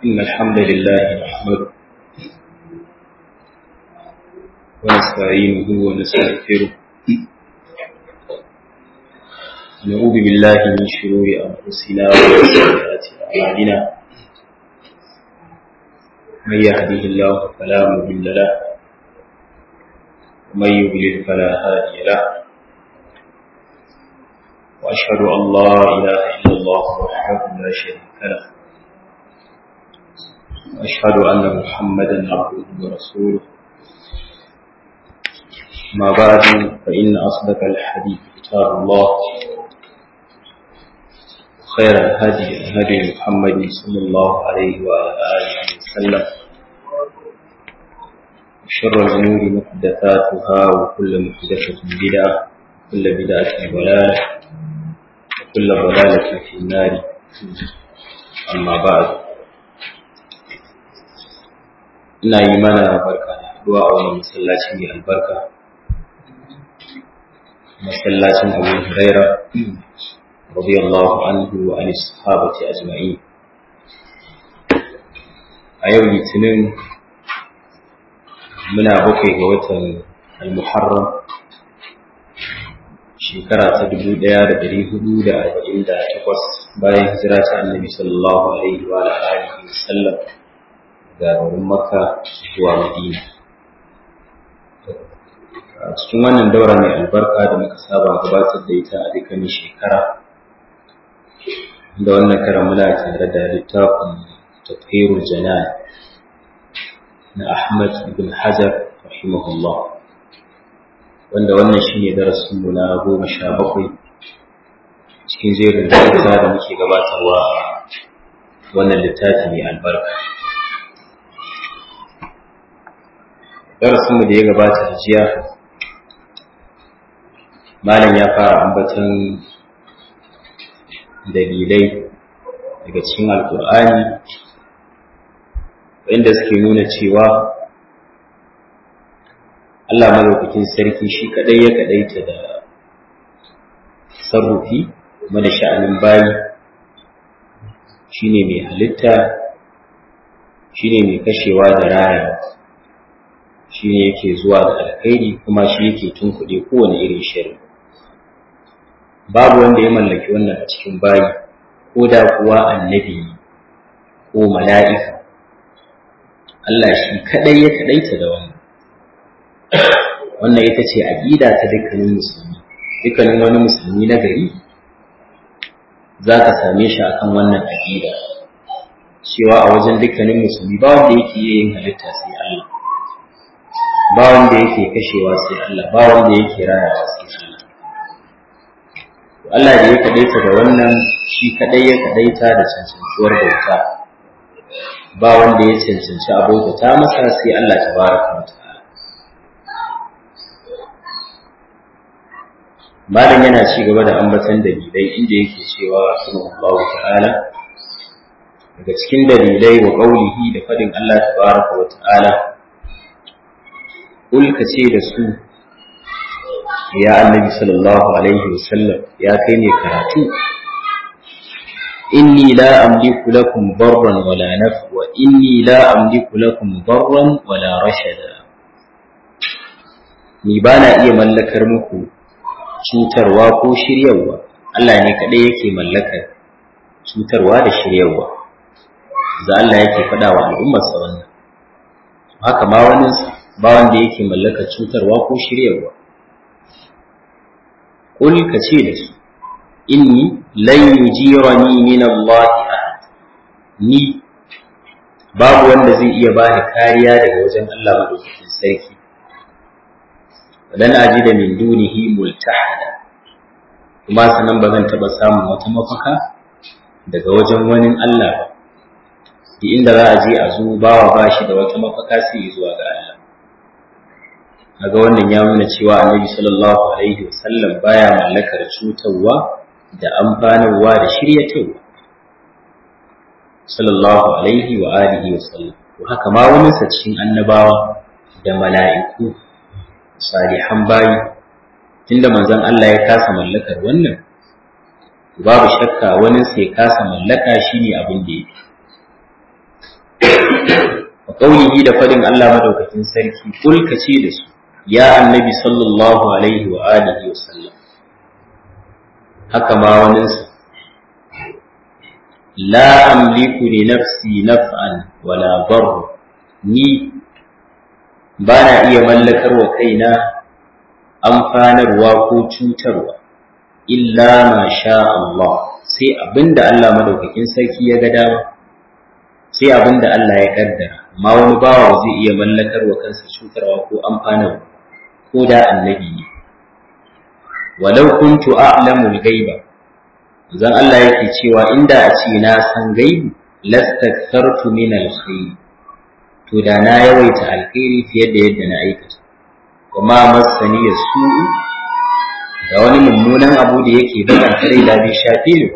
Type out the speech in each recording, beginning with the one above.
إن الحمد لله نحمده ونستعينه ونستغفره نعوذ بالله من شرور أنفسنا ومن سيئات أعمالنا من يهده الله فلا مضل له ومن يضلل فلا هادي له وأشهد أن لا إله إلا الله وحده لا شريك له وأشهد أن محمدا عبده ورسوله ما بعد فإن أصدق الحديث كتاب الله خير الهدي هدي محمد صلى الله عليه وعلى آله وسلم وشر الأمور محدثاتها وكل محدثة بدعة وكل بدعة ضلالة وكل ضلالة في النار أما بعد ina yi mana barka da haduwa a wannan masallaci mai albarka masallacin abu huraira radiyallahu anhu wa an sahabati ajma'in a yau litinin muna bakwai ga watan al-muharram shekara ta dubu ɗaya da ɗari hudu da arba'in da takwas bayan hijira ta annabi sallallahu alaihi wa alihi wa sallam ga garin makka zuwa madina a cikin wannan daura mai albarka da muka saba gabatar da ita a dukkanin shekara da wannan karan muna tare da littafin tafhirul janan na ahmad ibn hajar rahimahullah wanda wannan shine darasin mu na goma sha bakwai cikin jerin darussa da muke gabatarwa a wannan littafi mai albarka darasinmu da ya gabata da jiya malam ya fara ambaton dalilai daga cikin alkur'ani wanda suke nuna cewa Allah malaukakin sarki shi kadai ya kadaita da sarrufi mana sha'anin bayi shine mai halitta shine mai kashewa da rayawa shi ne yake zuwa da alkhairi kuma shi yake tunkuɗe kowane irin shari babu wanda ya mallaki wannan a cikin bayi ko da kuwa annabi ko mala'ika Allah shi kadai ya kadaita da wannan wannan ita ce aqida ta dukkanin musulmi dukkanin wani musulmi na gari za ka same shi akan wannan aqida cewa a wajen dukkanin musulmi ba wanda yake yin halitta sai Allah ba wanda yake kashewa sai Allah ba wanda yake rayawa sai Allah Allah da ya kadaita da wannan shi kadai ya kadaita da cancantuwar bauta ba wanda ya cancanci abota masa sai Allah tabaraka wa ta'ala Malam yana ci gaba da ambatan dalilai inda yake cewa Allah ta'ala daga cikin dalilai wa qaulihi da fadin Allah tabaraka wa ta'ala Kulka ce da su, ya annabi sallallahu Alaihi wasallam ya kai ne karatu, inni la amliku lakum barran wala nafwa inni la amliku lakum barran wala rashada. Ni ba na iya mallakar muku cutarwa ko shiryarwa, Allah ne kaɗai yake mallakar cutarwa da shiryarwa. Za Allah yake faɗa wa al'ummarsa wannan. Haka ma waninsa. ba wanda yake mallaka cutarwa ko shiryarwa qul ka ce da su inni lan yujirani min Allah ahad ni babu wanda zai iya bani kariya daga wajen Allah madaukakin sarki dan ajida min dunihi multahada kuma sanan ba zan taba samun wata mafaka daga wajen wani Allah ba inda za a je a zo bawa bashi da wata mafaka sai zuwa ga Allah kaga wannan ya nuna cewa annabi sallallahu alaihi wasallam baya mallakar cutarwa da amfanarwa da shiryatarwa sallallahu alaihi wa alihi wasallam to haka ma wani sa cikin annabawa da mala'iku salihan bayi tunda manzon Allah ya kasa mallakar wannan babu shakka wani sai kasa mallaka shine abin da yake wa qawlihi da fadin Allah madaukakin sarki kul kace da su ya annabi sallallahu alaihi wa alihi wa sallam haka ma waninsa la amliku li nafsi naf'an wala darra ni ba na iya mallakar wa kaina amfanarwa ko cutarwa illa ma sha Allah sai abinda Allah madaukakin sarki ya ga dama sai abinda Allah ya kaddara amma wani bawa zai iya mallakar wa kansa cutarwa ko amfanarwa ko da annabi ne walau kuntu a'lamu al-ghaiba zan Allah yake cewa inda a ce na san gaibi lastakthartu min al-khair to da na yawaita alkhairi fiye da yadda na aikata kuma masani ya su da wani mummunan abu da yake bakan rai da bai shafe ni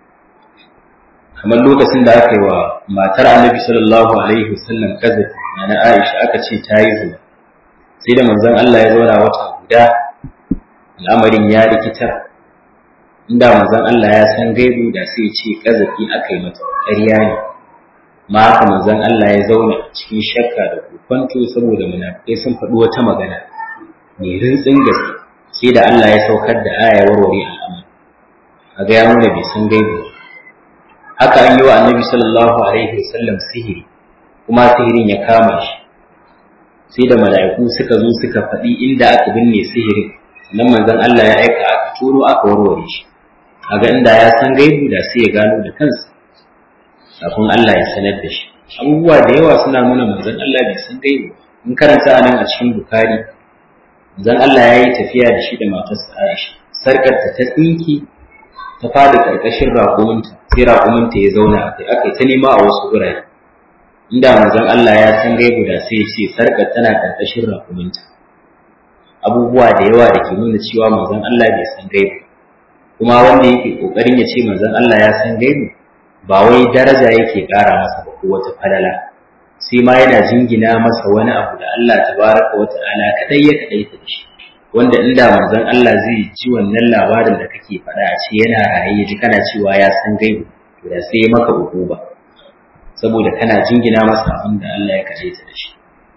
kamar lokacin da aka yi wa matar annabi sallallahu alaihi wasallam kazafi na Aisha aka ce ta yi zuwa sai da manzon Allah ya zauna wata guda al'amarin ya rikitar inda manzon Allah ya san gaibu da sai ya ce kazafi aka yi mata ƙarya ne ma haka manzon Allah ya zauna cikin shakka da kwanto saboda munafikai sun faɗi wata magana mai rintsin gaske sai da Allah ya saukar da aya warware al'amari a ga ya nuna bai san gaibu haka an yi wa annabi sallallahu alaihi wasallam sihiri kuma sihirin ya kama shi sai da mala'iku suka zo suka faɗi inda aka binne sihirin nan manzon Allah ya aika aka turo aka warware shi kaga inda ya san gaibu da sai ya gano da kansa kafin Allah ya sanar da shi abubuwa da yawa suna nuna manzon Allah bai san gaibu in karanta a nan a cikin bukari manzon Allah ya yi tafiya da shi da matarsa Aisha sarkar ta ta tsinki ta fada karkashin raƙuminta sai raƙuminta ya zauna a kai aka ta nema a wasu gurare inda manzon Allah ya san gaibu da sai ya ce sarkar tana karkashin raƙuminta abubuwa da yawa da ke nuna cewa manzon Allah bai san gaibu kuma wanda yake kokarin ya ce manzon Allah ya san gaibu ba wai daraja yake ƙara masa ba ko wata falala sai ma yana jingina masa wani abu da Allah tabaraka wa ta'ala kadai ya kadai ta shi wanda inda manzon Allah zai ji wannan labarin da kake faɗa a ce yana raye ji kana cewa ya san gaibu to da sai maka ba saboda kana jingina masa abin da Allah ya kadai ta shi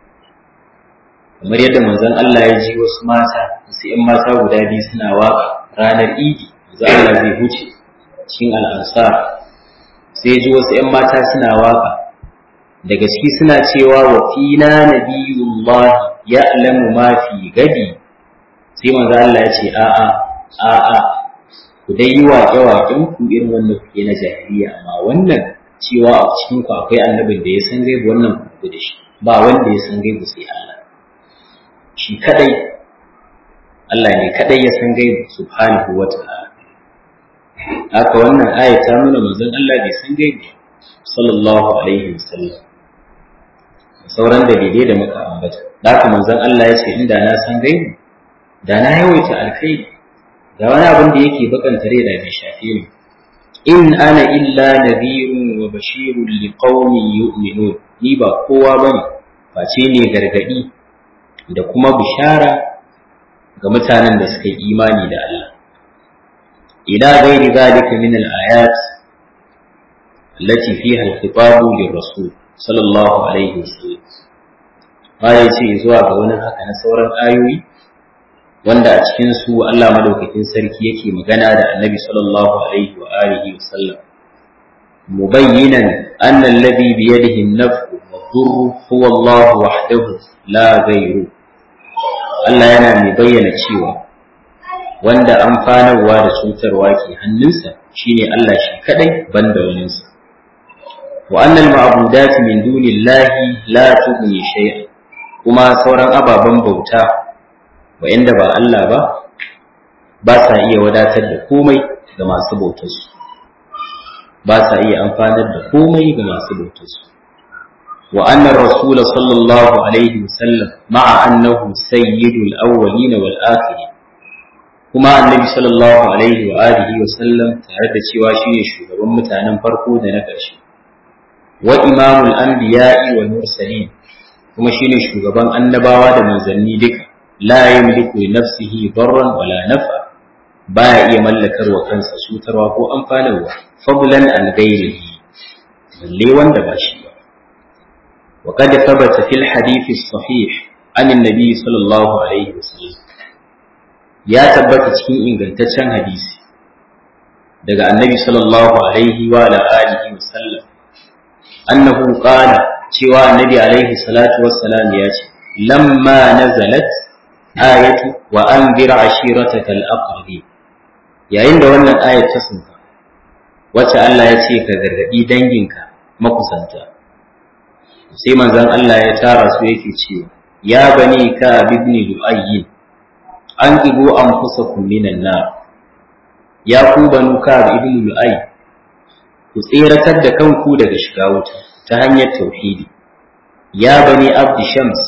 kamar yadda manzon Allah ya ji wasu mata wasu ƴan mata guda biyu suna waka ranar idi manzon Allah zai huce cikin al'ansar sai ji wasu ‘yan mata suna waka daga ciki suna cewa wa fina nabiyullah ya alamu ma fi gadi sai manzo Allah ya ce a'a a'a ku dai yi waƙe waƙen ku irin wanda kuke na jahiliya amma wannan cewa a cikin ku akwai annabin da ya san gaibu wannan ku da shi ba wanda ya san gaibu sai Allah shi kadai Allah ne kadai ya san gaibu subhanahu wa ta'ala haka wannan aya ta nuna manzon Allah bai san gaibi sallallahu alaihi wasallam sauran dalilai da muka ambata da haka manzon Allah ya ce inda na san gaibi da na yawaita alkhairi da wani abin da yake bakanta rai da bai shafe ni in ana illa nadhirun wa bashirun liqaumin yu'minun ni ba kowa bane face ne gargadi da kuma bishara ga mutanen da suka yi imani da Allah إلى غير ذلك من الآيات التي فيها الخطاب للرسول صلى الله عليه وسلم ما يجي zuwa ga wani haka na sauran ayoyi wanda a cikin su Allah madaukakin sarki yake magana da Annabi sallallahu alaihi wa alihi wa sallam mubayyinan anna alladhi bi yadihi an-naf'u wad-durru huwa Allah wahdahu la ghayru Allah yana mai bayyana cewa wanda amfanarwa da cutarwa ke hannunsa shine Allah shi kadai banda waninsa wa annal ma'budat min dunillahi la tughni shay'an kuma sauran ababen bauta wa'anda ba Allah ba ba sa iya wadatar da komai ga masu bautarsu ba sa iya amfanar da komai ga masu bautarsu wa annar rasul sallallahu alaihi wasallam ma'a annahu sayyidul awwalin wal akhirin kuma annabi sallallahu alaihi wa alihi wa sallam tare da cewa shine shugaban mutanen farko da na ƙarshe wa imamul anbiya'i wal mursalin kuma shine shugaban annabawa da manzanni duka la yamliku li nafsihi darran wala naf'a baya iya mallakar wa kansa cutarwa ko amfanarwa fadlan an ghairihi balle wanda ba shi ba وقد ثبت في الحديث الصحيح عن النبي صلى الله عليه وسلم يا تبت cikin ingantaccen hadisi daga annabi sallallahu alaihi wa ala alihi wa sallam annahu qala cewa annabi alaihi salatu wassalam ya ce lamma nazalat ayatu wa anzir ashirataka al-aqrabi yayin da wannan ayat ta sauka wacce Allah ya ce ka gargadi danginka makusanta sai manzon Allah ya tara su yake cewa ya bani ka ibn lu'ayy an ibu anfusakum minan nar ya ku banu ka ibn lu'ayy ku tseratar da kanku daga shiga wuta ta hanyar tauhidi ya bani abdi shams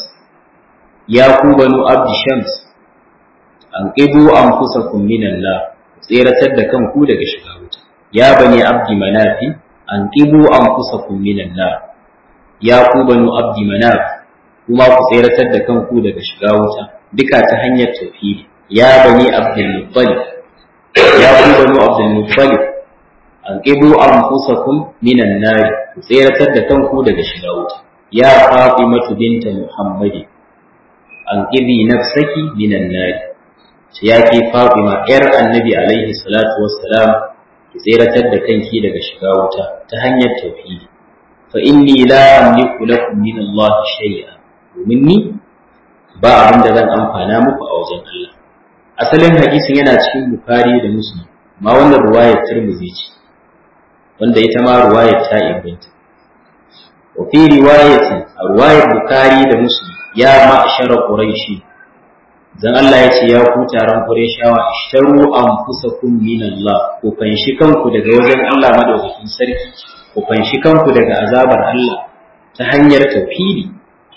ya ku banu abdi shams an ibu anfusakum minan nar ku tseratar da kanku daga shiga wuta ya bani abdi manafi an ibu anfusakum minan nar ya ku banu abdi manaf kuma ku tseratar da kanku daga shiga wuta duka ta hanyar tauhidi ya bani abdul muttalib ya ku banu abdul muttalib an qibu anfusakum minan nar ku tseratar da kanku daga shiga wuta ya fatimatu binta muhammadi an qibi nafsaki minan nar ya ke fatima yar annabi alaihi salatu wassalam ki tseratar da kanki daga shiga wuta ta hanyar tauhidi فإني لا أملك لكم من الله شيئا ومني ba abin da zan amfana muku a wajen Allah asalin hadisin yana cikin Bukhari da Muslim ma wannan ruwayar Tirmidhi ce wanda ita ma ruwayar ta inganta wa fi riwayatin a ruwayar Bukhari da Muslim ya ma'ashara Quraishi dan Allah ya ce ya ku taron Qurayshawa ishtaru anfusakum min Allah ku fanshi kanku daga wajen Allah madaukakin sarki ku fanshi kanku daga azabar Allah ta hanyar tauhidi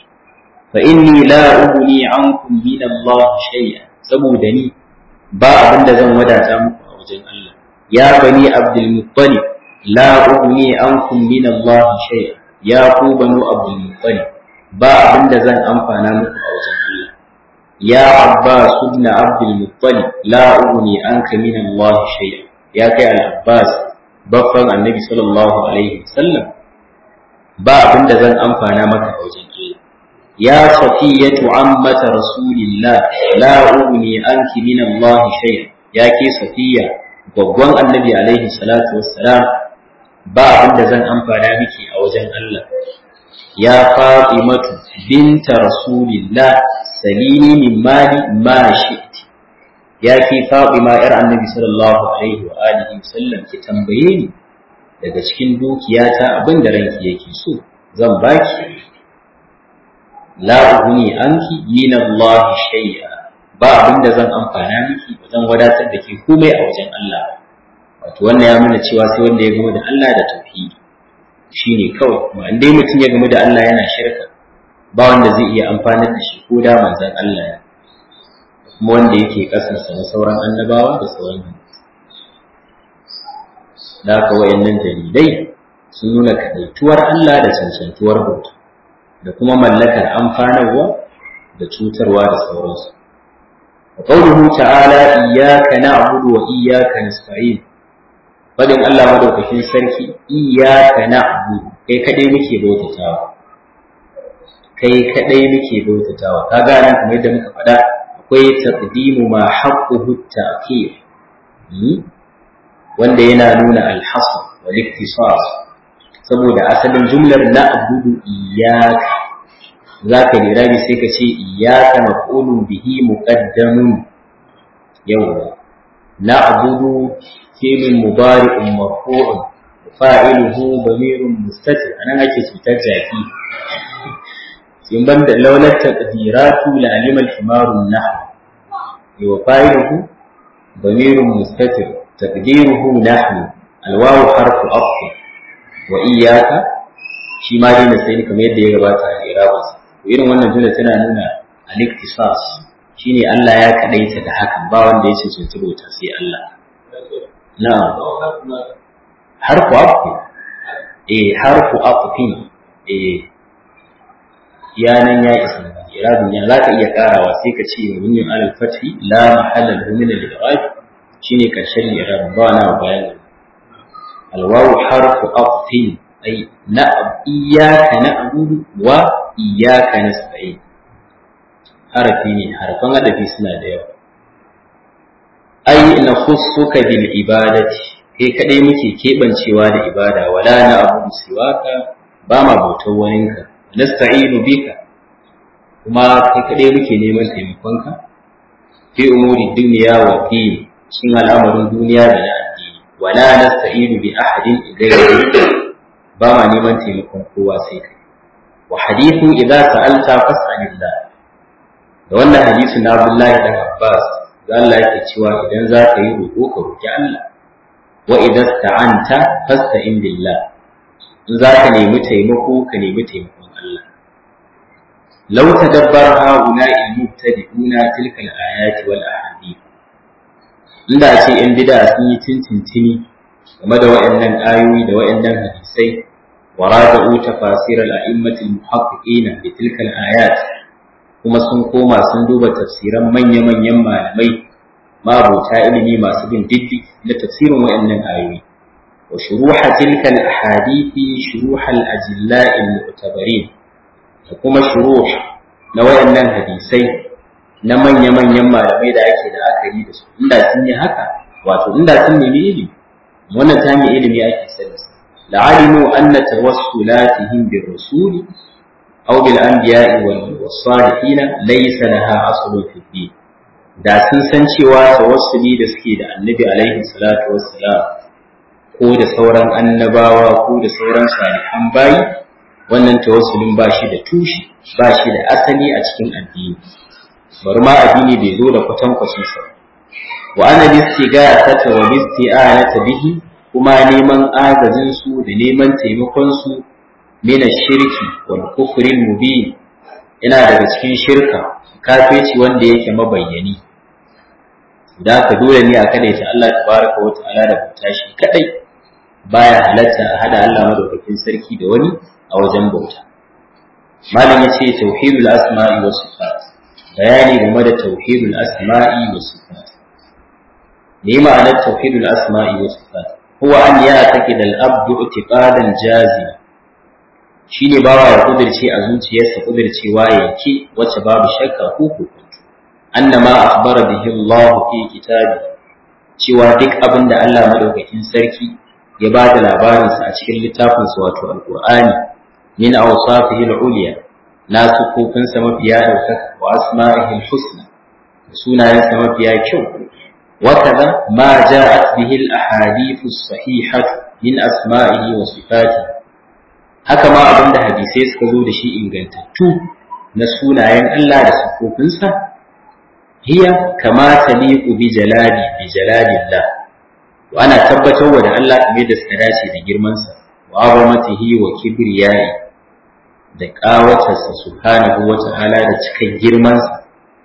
fa inni la ughni ankum min Allah shay'a saboda ni ba abin da zan wadata muku a wajen Allah ya bani Abdul Muttalib la ughni ankum min Allah shay'a ya ku banu Abdul Muttalib ba abin da zan amfana muku a wajen Allah ya Abbas ibn Abdul Muttalib la ughni anka min Allah shay'a ya kai al-Abbas baffan annabi sallallahu alaihi wasallam ba abin da zan amfana maka a wajen Allah ya safiyatu ammata rasulillah la ugni anki min Allah shay ya ke safiya gwaggwan annabi alaihi salatu wassalam ba abin da zan amfana miki a wajen Allah ya fatimatu binta rasulillah salini min mali ma shi'ti ya ke Fatima ‘yar annabi sallallahu Alaihi wa alihi sallam ki tambaye ni daga cikin dukiyata abin da ranki yake so zan baki la ugni anki min Allah shay'a ba abin da zan amfana miki ba zan wadatar da ke komai a wajen Allah wato wannan ya nuna cewa sai wanda ya gama da Allah da tauhidi shine kawai kuma in dai mutum ya gama da Allah yana shirka ba wanda zai iya amfanar da shi ko da manzon Allah ya kuma wanda yake kasansa na sauran annabawa da sauran da haka wayannan dalilai sun nuna kaɗaituwar Allah da cancantuwar bauta da kuma mallakar amfanarwa da cutarwa da sauransu wa qawluhu ta'ala iyyaka na'budu wa iyyaka nasta'in fadin Allah madaukakin sarki iyyaka na'budu kai kadai muke bautatawa kai kadai muke bautatawa kaga nan kamar yadda muka faɗa akwai taqdimu ma haqquhu ta'khir wanda yana nuna al-hasr wal iktisas saboda asalin jumlar na'budu iyyaka zaka lirabi sai ka ce iyyaka maf'ulun bihi muqaddamun yawa na'budu fi'lun mudari'un marfu'un fa'iluhu damirun mustatir anan ake cutar jaki in banda laular taqdiratu la alima al-himaru nahwu wa fa'iluhu damirun mustatir taqdiruhu nahnu al-wawu harfu atf wa iyyaka shi ma dai na sai kamar yadda ya gabata a irabus to irin wannan jumla tana nuna al-iktisas shine Allah ya kadaita da hakan ba wanda ya cancanci bauta sai Allah na'am harfu atf eh harfu atf eh yanan ya isa irabin ya za ka iya karawa sai ka ce mabniun alal fathi la mahalla lahu min al-i'rab shine karshen irabin ba na bayan alwawu harfu aqfin ai na iyyaka na'budu wa iyyaka nasta'in harafi ne harfan adafi suna da yawa ai na khussuka bil ibadati kai kadai muke kebancewa da ibada wala na abu siwaka ba ma bautar waninka nasta'inu bika kuma kai kadai muke neman taimakonka fi umuri dunya wa fi cikin al'amarin duniya da na addini wala nasta'inu bi ahadin ghayri ba ma neman taimakon kowa sai kai wa hadithu idza sa'alta fas'alillah da wannan hadisi na Abdullahi dan Abbas da Allah yake cewa idan za ka yi roƙo ka roƙi Allah wa idan sta'anta fasta'in billah in za ka nemi taimako ka nemi taimakon Allah law tadabbara haula al-mubtadi'una tilka al-ayati wal ahadith inda ce in bid'a sun yi tintintini game da waɗannan ayoyi da waɗannan hadisai wa raja'u tafasir al-a'immat al-muhaqqiqina bi tilka al-ayat kuma sun koma sun duba tafsiran manya-manyan malamai mabuta ilimi masu bin diddi da tafsirin waɗannan ayoyi wa shuruha tilka al-ahadithi shuruha al-ajilla al-mu'tabarin da kuma shuruh na waɗannan hadisai na manya-manyan malamai da ake da aka yi da su inda sun yi haka wato inda sun nemi ilimi wannan ta hanyar ilimi ake sani la'alimu anna tawassulatihim bir rasuli أو بالأنبياء والصالحين ليس لها أصل في الدين da sun san cewa tawassuli da suke da annabi alaihi salatu wassalam ko da sauran annabawa ko da sauran salihan bayi wannan tawassulin ba shi da tushe ba shi da asali a cikin addini bari ma addini bai zo da kwatankwacin sa wa ana listigata wa listi'anata bihi kuma neman agajin su da neman taimakon su min shirki wal kufri mubin ina daga cikin shirka kafirci wanda yake mabayyani da ka dole ne a kada ta Allah tabaraka wa ta'ala da bauta shi kadai baya halatta a hada Allah madaukakin sarki da wani a wajen bauta malam yace tauhidul asma'i was sifat bayani game da tauhidul asma'i was sifat me ma'anar tauhidul asma'i was sifat huwa an ya'taqid al-abdu i'tiqadan jazima shine bawa ya kudirce a zuciyarsa kudircewa yake wacce babu shakka ko kokonto annama akhbara bihi Allah fi kitabi cewa duk abin da Allah madaukakin sarki ya ba da labarin sa a cikin littafin sa wato alqur'ani min awsafihi al-ulya na sukufin sa mafiya daukaka wa asma'ihi al-husna sunayen sa mafiya kyau وكذا ما جاءت به الأحاديث الصحيحة من أسمائه وصفاته haka ma abin da hadisai suka zo da shi ingantattu na sunayen Allah da siffofinsa hiya kama taliqu bi jalali bi jalalillah wa ana tabbatar wa da Allah kamar da suka dace da girman sa wa azamatihi wa kibriyai da qawatarsa subhanahu wa ta'ala da cikin girman sa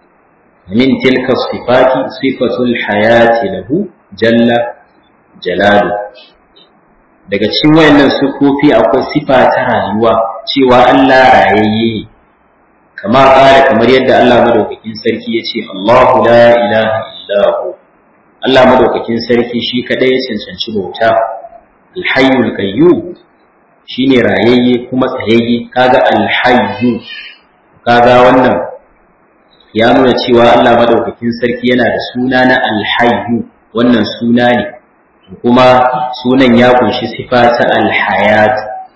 min tilka sifati sifatul hayati lahu jalla jalalu daga cikin wayannan sufofi akwai sifa ta rayuwa cewa Allah rayayye kama ƙara kamar yadda Allah madaukakin sarki ya ce Allahu la ilaha illahu Allah madaukakin sarki shi kadai ya cancanci bauta alhayyul qayyum shine rayayye kuma tsayayye kaga alhayyu kaga wannan ya nuna cewa Allah madaukakin sarki yana da suna na alhayyu wannan suna ne kuma sunan ya kunshi sifa ta alhayat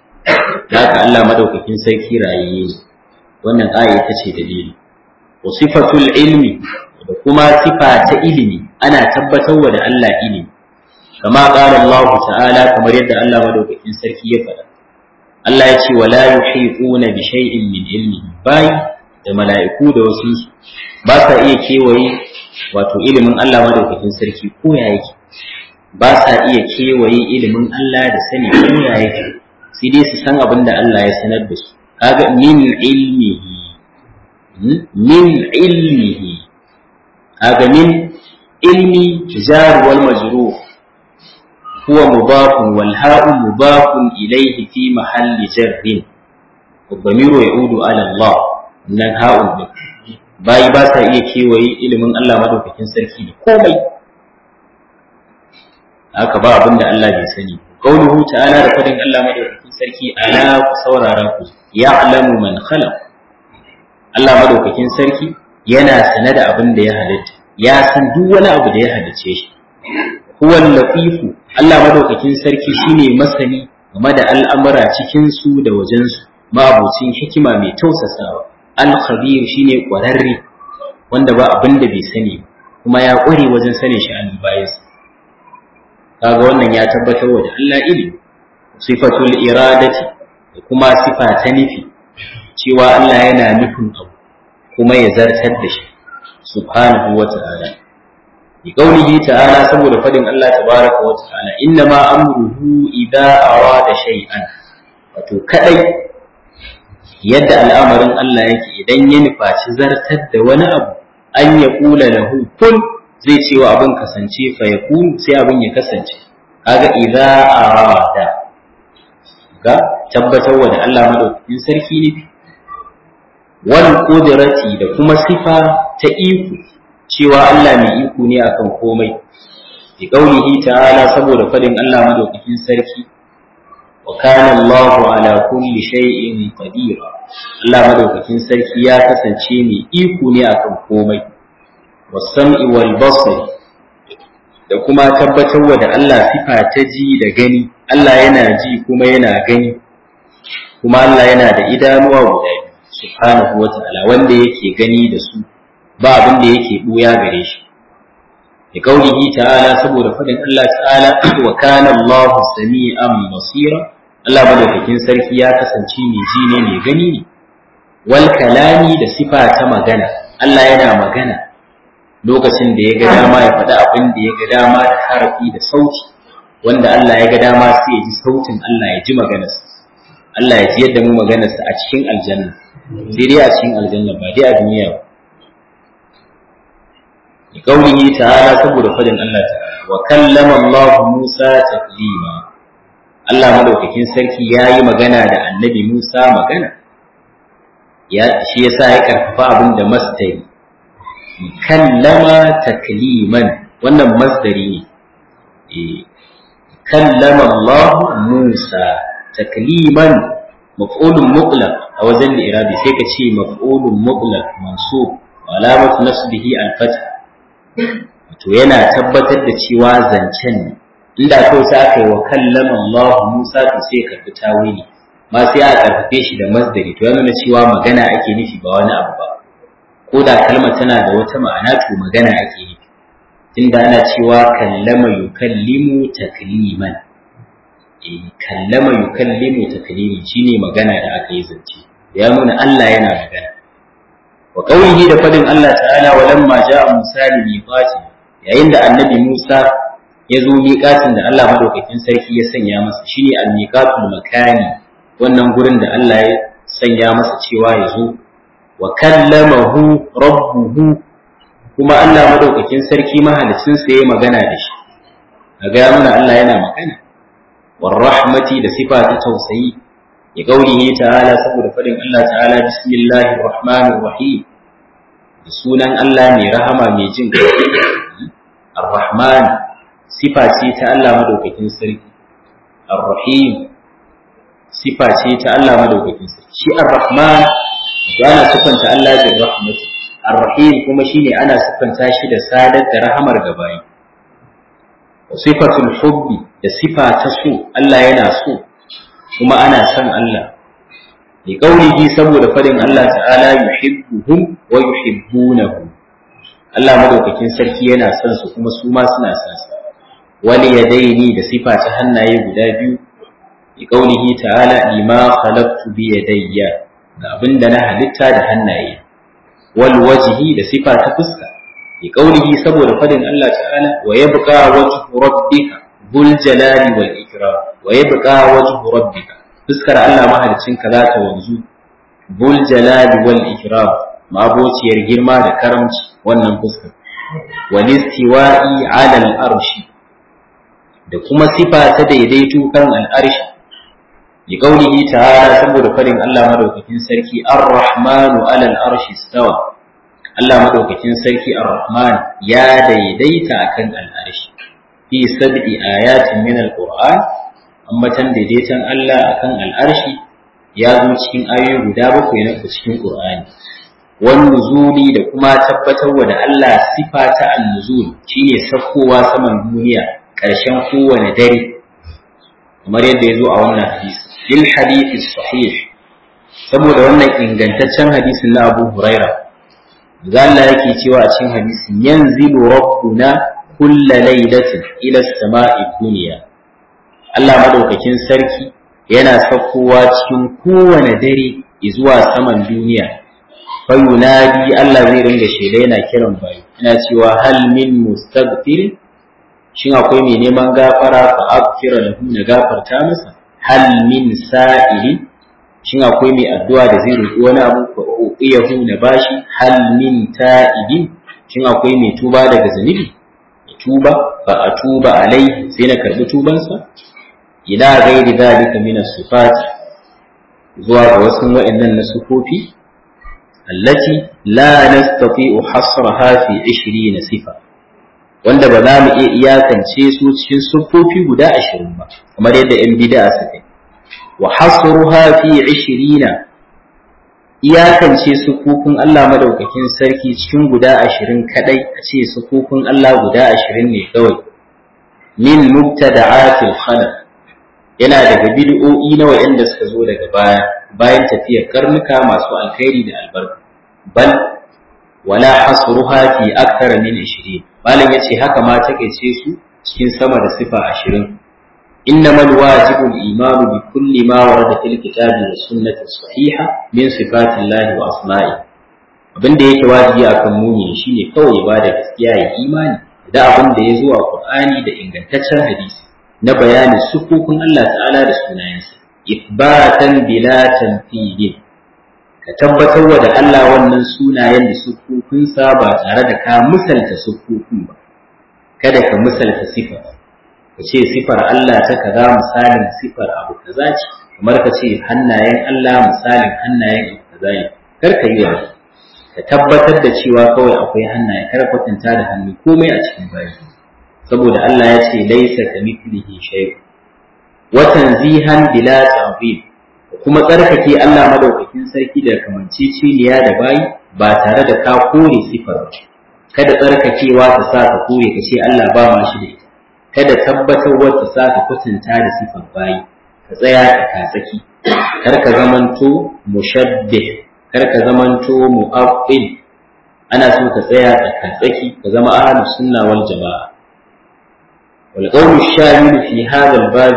haka Allah madaukakin sarki rayayye ne wannan aya ita ce dalili wa sifatul ilmi da kuma sifa ta ilimi ana tabbatar wa da Allah ilimi kama qala Allah ta'ala kamar yadda Allah madaukakin sarki ya faɗa Allah ya ce wala yuhiquna bi shay'in min ilmi bai da mala'iku da wasu ba sa iya kewaye wato ilimin Allah madaukakin sarki ko ya yake ba sa iya kewaye ilimin Allah da sani ko ya yake sai dai su san abin da Allah ya sanar da su kaga min ilmihi min ilmihi kaga min ilmi jar wal majrur huwa mudafun wal ha'u mudafun ilayhi fi mahalli jarrin والضمير يعود على الله nan ha'un din bayi ba sa iya kewaye ilimin Allah madaukakin sarki da komai haka ba abin da Allah bai sani qauluhu ta'ala da fadin Allah madaukakin sarki ala ku saurara ku ya'lamu man khalaq Allah madaukakin sarki yana sane da abin da ya halitta ya san duk wani abu da ya halicce shi huwa latifu Allah madaukakin sarki shine masani game da al'amura cikin su da wajen su ma'abucin hikima mai tausasawa al-khabir shine kwararre wanda ba abin da bai sani kuma ya kware wajen sanin shi an bayansa kaga wannan ya tabbatar wa da Allah ilimi sifatul iradati da kuma sifa ta nufi cewa Allah yana nufin abu kuma ya zartar da shi subhanahu wa ta'ala bi qaulihi ta'ala saboda fadin Allah tabaraka wa ta'ala inna ma amruhu idza arada shay'an wato kadai yadda al'amarin Allah yake idan ya nufaci zartar da wani abu an ya kula lahu kun zai ce wa abin kasance fa ya sai abin ya kasance kaga idza arada ga tabbatar wa da Allah madaukakin sarki ne wal qudrati da kuma sifa ta iko cewa Allah mai iko ne akan komai bi qaulihi ta'ala saboda fadin Allah madaukakin sarki wa kana Allahu ala kulli shay'in qadir Allah madaukakin sarki ya kasance mai iko ne akan komai wasam'i wal basari da kuma tabbatarwa da Allah sifa ta ji da gani Allah yana ji kuma yana gani kuma Allah yana da idanuwa guda biyu subhanahu wata'ala wanda yake gani da su ba abin da yake buya gare shi da kaulihi ta'ala saboda fadin Allah ta'ala wa kana Allahu sami'an basira Allah madaukakin sarki ya kasance mai ji ne mai gani ne wal kalami da sifa ta magana Allah yana magana lokacin da ya ga dama ya faɗi abin da ya ga dama da harafi da sauti wanda Allah ya ga dama sai ya ji sautin Allah ya ji maganarsa Allah ya ji yadda mu maganarsa a cikin aljanna sai dai a cikin aljanna ba dai a duniya ba bi qaulihi ta'ala saboda fadin Allah ta'ala wa kallama Allah Musa taklima Allah madaukakin sarki yayi magana da annabi Musa magana ya shi yasa ya karfafa abin da mastari kallama takliman wannan masdari ne kallama Allah Musa takliman maf'ulun mutlaq a wajen irabi sai ka ce maf'ulun mutlaq mansub alamatu nasbihi al-fath to yana tabbatar da cewa zancen ne inda kawai sai aka yi wa kallama Allah Musa to sai ka fi tawili ma sai a karfafe shi da masdari to ya nuna cewa magana ake nufi ba wani abu ba ko da kalmar tana da wata ma'ana to magana ake yi tunda ana cewa kallama yukallimu takliman eh kallama yukallimu takliman shine magana da aka yi zance ya nuna Allah yana magana wa qawlihi da fadin Allah ta'ala walamma ja'a Musa li miqati yayin da annabi Musa ya zo miƙatin da Allah madaukakin sarki ya sanya masa shine al-miqatul makani wannan gurin da Allah ya sanya masa cewa ya zo wa kallamahu rabbuhu kuma Allah madaukakin sarki mahalicin sa yayi magana da shi kaga ya nuna Allah yana magana war rahmati da sifa ta tausayi ya gaulihi ta'ala saboda fadin Allah ta'ala bismillahir rahmanir rahim da sunan Allah mai rahama mai jin ar-rahman sifa ce ta Allah madaukakin sarki ar-rahim sifa ce ta Allah madaukakin sarki shi ar-rahman ana siffanta Allah bin rahmatu ar-rahim kuma shine ana siffanta shi da sadar da rahamar gabayi wa sifatul hubbi da sifa ta so Allah yana so kuma ana son Allah li qaulihi saboda fadin Allah ta'ala yuhibbuhum wa yuhibbunahu Allah madaukakin sarki yana son su kuma su ma suna son sa wali yadaini da sifa ta hannaye guda biyu li qaulihi ta'ala lima khalaqtu bi yadayya ga abin da na halitta da hannaye wal wajhi da sifa ta fuska bi qaulihi saboda fadin Allah ta'ala wa yabqa wajhu rabbika bul jalali wal ikram wa yabqa wajhu rabbika fuskar Allah mahalicin ka za ta wanzu bul jalali wal ikram mabociyar girma da karamci wannan fuskar wal istiwa'i ala al arshi da kuma sifa ta daidaito kan al arshi bi qaulihi ta'ala saboda farin Allah madaukakin sarki ar-rahmanu 'ala al-arshi istawa Allah madaukakin sarki ar-rahman ya daidaita akan al-arshi fi sab'i ayatin min al-qur'an ambatan daidaiton Allah akan al'arshi ya zo cikin ayoyi guda bakwai na cikin Qur'ani wan nuzuli da kuma tabbatarwa da Allah sifa ta an-nuzul shine sakkowa saman duniya ƙarshen kowane dare kamar yadda ya zo a wannan hadisi lil hadithi sahih saboda wannan ingantaccen hadisin na Abu Huraira da Allah yake cewa a cikin hadisin yanzilu rabbuna kulla lailatin ila as-sama'i dunya Allah madaukakin sarki yana saukowa cikin kowane dare zuwa saman duniya fa yunadi Allah zai ringa shela yana kiran bayi yana cewa hal min mustaghfir shin akwai mai neman gafara fa aghfira lahu na gafarta masa hal min sa'ili shin akwai mai addu'a da zai roƙi wani abu fa uqiyahu na bashi hal min ta'ibin shin akwai mai tuba daga zunubi tuba fa atuba alai sai na karbi tubansa ila ghairi dalika min as-sifat zuwa ga wasu wa'annan na sufofi allati la nastati'u hasraha fi 20 sifa wanda ba za mu iya iyakance su cikin sufofi guda 20 ba kamar yadda yan bid'a suka wa hasruha fi 20 iyakance sufufin Allah madaukakin sarki cikin guda 20 kadai a ce sufufin Allah guda 20 ne kawai min mubtada'atil khalaq yana daga bid'o'i na wa'anda suka zo daga baya bayan tafiyar karnuka masu alkhairi da albarka bal wala hasruha fi akthar min 20 malam yace haka ma take ce su cikin sama da sifa 20 إنما الواجب الإيمان بكل ما ورد في الكتاب والسنة الصحيحة من صفات الله وأسمائه abin da yake wajibi a kan muni shine kawai ba da gaskiya ya imani da abin da ya zo a Qur'ani da ingantaccen hadisi na bayanin sufufin Allah ta'ala da sunayensa ifbatan bila tanfidin ka tabbatar da Allah wannan sunayen da sufufinsa ba tare da ka misalta sufufin ba kada ka misalta sifa ka ce sifar Allah ta kaza misalin sifar abu kaza ce kamar ka ce hannayen Allah misalin hannayen abu kaza ne kar ka yi wani ka tabbatar da cewa kawai akwai hannaye kar kwatanta da hannu komai a cikin bayi saboda Allah ya ce laisa ka mithlihi shay wa tanzihan bila ta'wil kuma tsarkake Allah madaukakin sarki da kamanceceniya da bayi ba tare da ka kore sifar ba kada tsarkakewa ta sa ka kore ka ce Allah ba ma shi da ita kada tabbatar wata sa ka kwatanta da sifar bayi ka tsaya ka katsaki kar ka zamanto mushabbih kar ka zamanto mu'aqqil ana so ka tsaya ka katsaki ka zama ahlus sunna wal jamaa wal qawlu shamil fi hadha al bab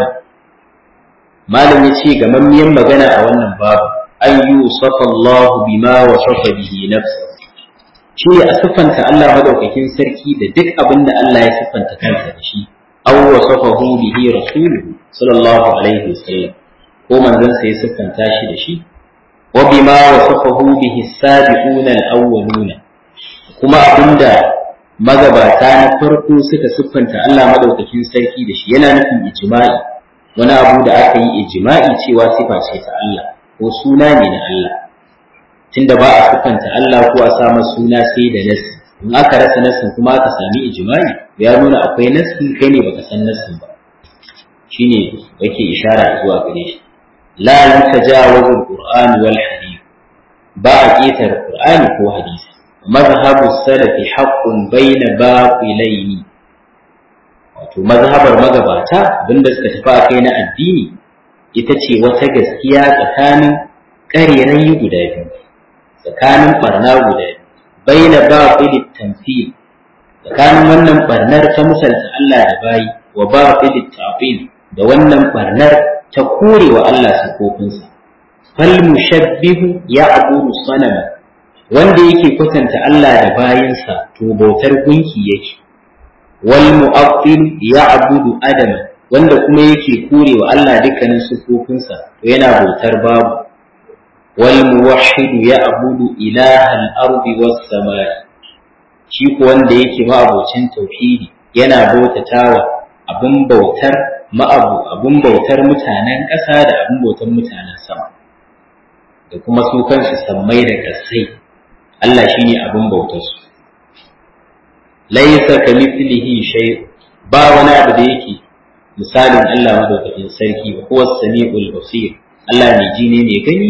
malam yace ga mammiyan magana a wannan babu an yusafa Allah bima wasafa bihi nafsuhu shi a siffanta Allah madaukakin sarki da duk abin da Allah ya siffanta kansa da shi aw wasafahu bihi rasuluhu sallallahu alaihi wasallam ko manzon sa ya siffanta shi da shi wa bima wasafahu bihi sabiquna al-awwaluna kuma abinda magabata na farko suka siffanta Allah madaukakin sarki da shi yana nufin ijma'i wani abu da aka yi ijma'i cewa sifa ce ta Allah ko suna ne na Allah tunda ba a siffanta Allah ko a sa suna sai da nasi in aka rasa nasin kuma aka sami ijma'i ya nuna akwai nasin kai ne baka san nasin ba shine yake ishara zuwa gare shi la yutajawazu alquran wal hadith ba a ketar qur'ani ko hadisi mazhabu salafi haqqun bayna baqilaini wato mazhabar magabata abinda suka tafi a kai na addini ita ce wata gaskiya tsakanin ƙarerayi guda biyu tsakanin barna guda biyu baina baqilit tamthil tsakanin wannan barnar ta misalta Allah da bayi wa baqilit ta'til da wannan barnar ta kore wa Allah sifofinsa fal mushabbihu ya'budu sanama wanda yake kwatanta Allah da bayinsa to bautar gunki yake wal mu'attil ya'budu adama wanda kuma yake kore wa Allah dukkanin sifofinsa to yana bautar babu والموحد يعبد إله الأرض والسماء shi ko wanda yake ma'abocin tauhidi yana bautatawa abin bautar ma'abu abin bautar mutanen ƙasa da abin bautar mutanen sama da kuma su kansu sammai da ƙasai Allah shine abin bautar su laysa kamithlihi shay ba wani abu da yake misalin Allah madaukakin sarki wa huwa samiul basir Allah mai ji ne mai gani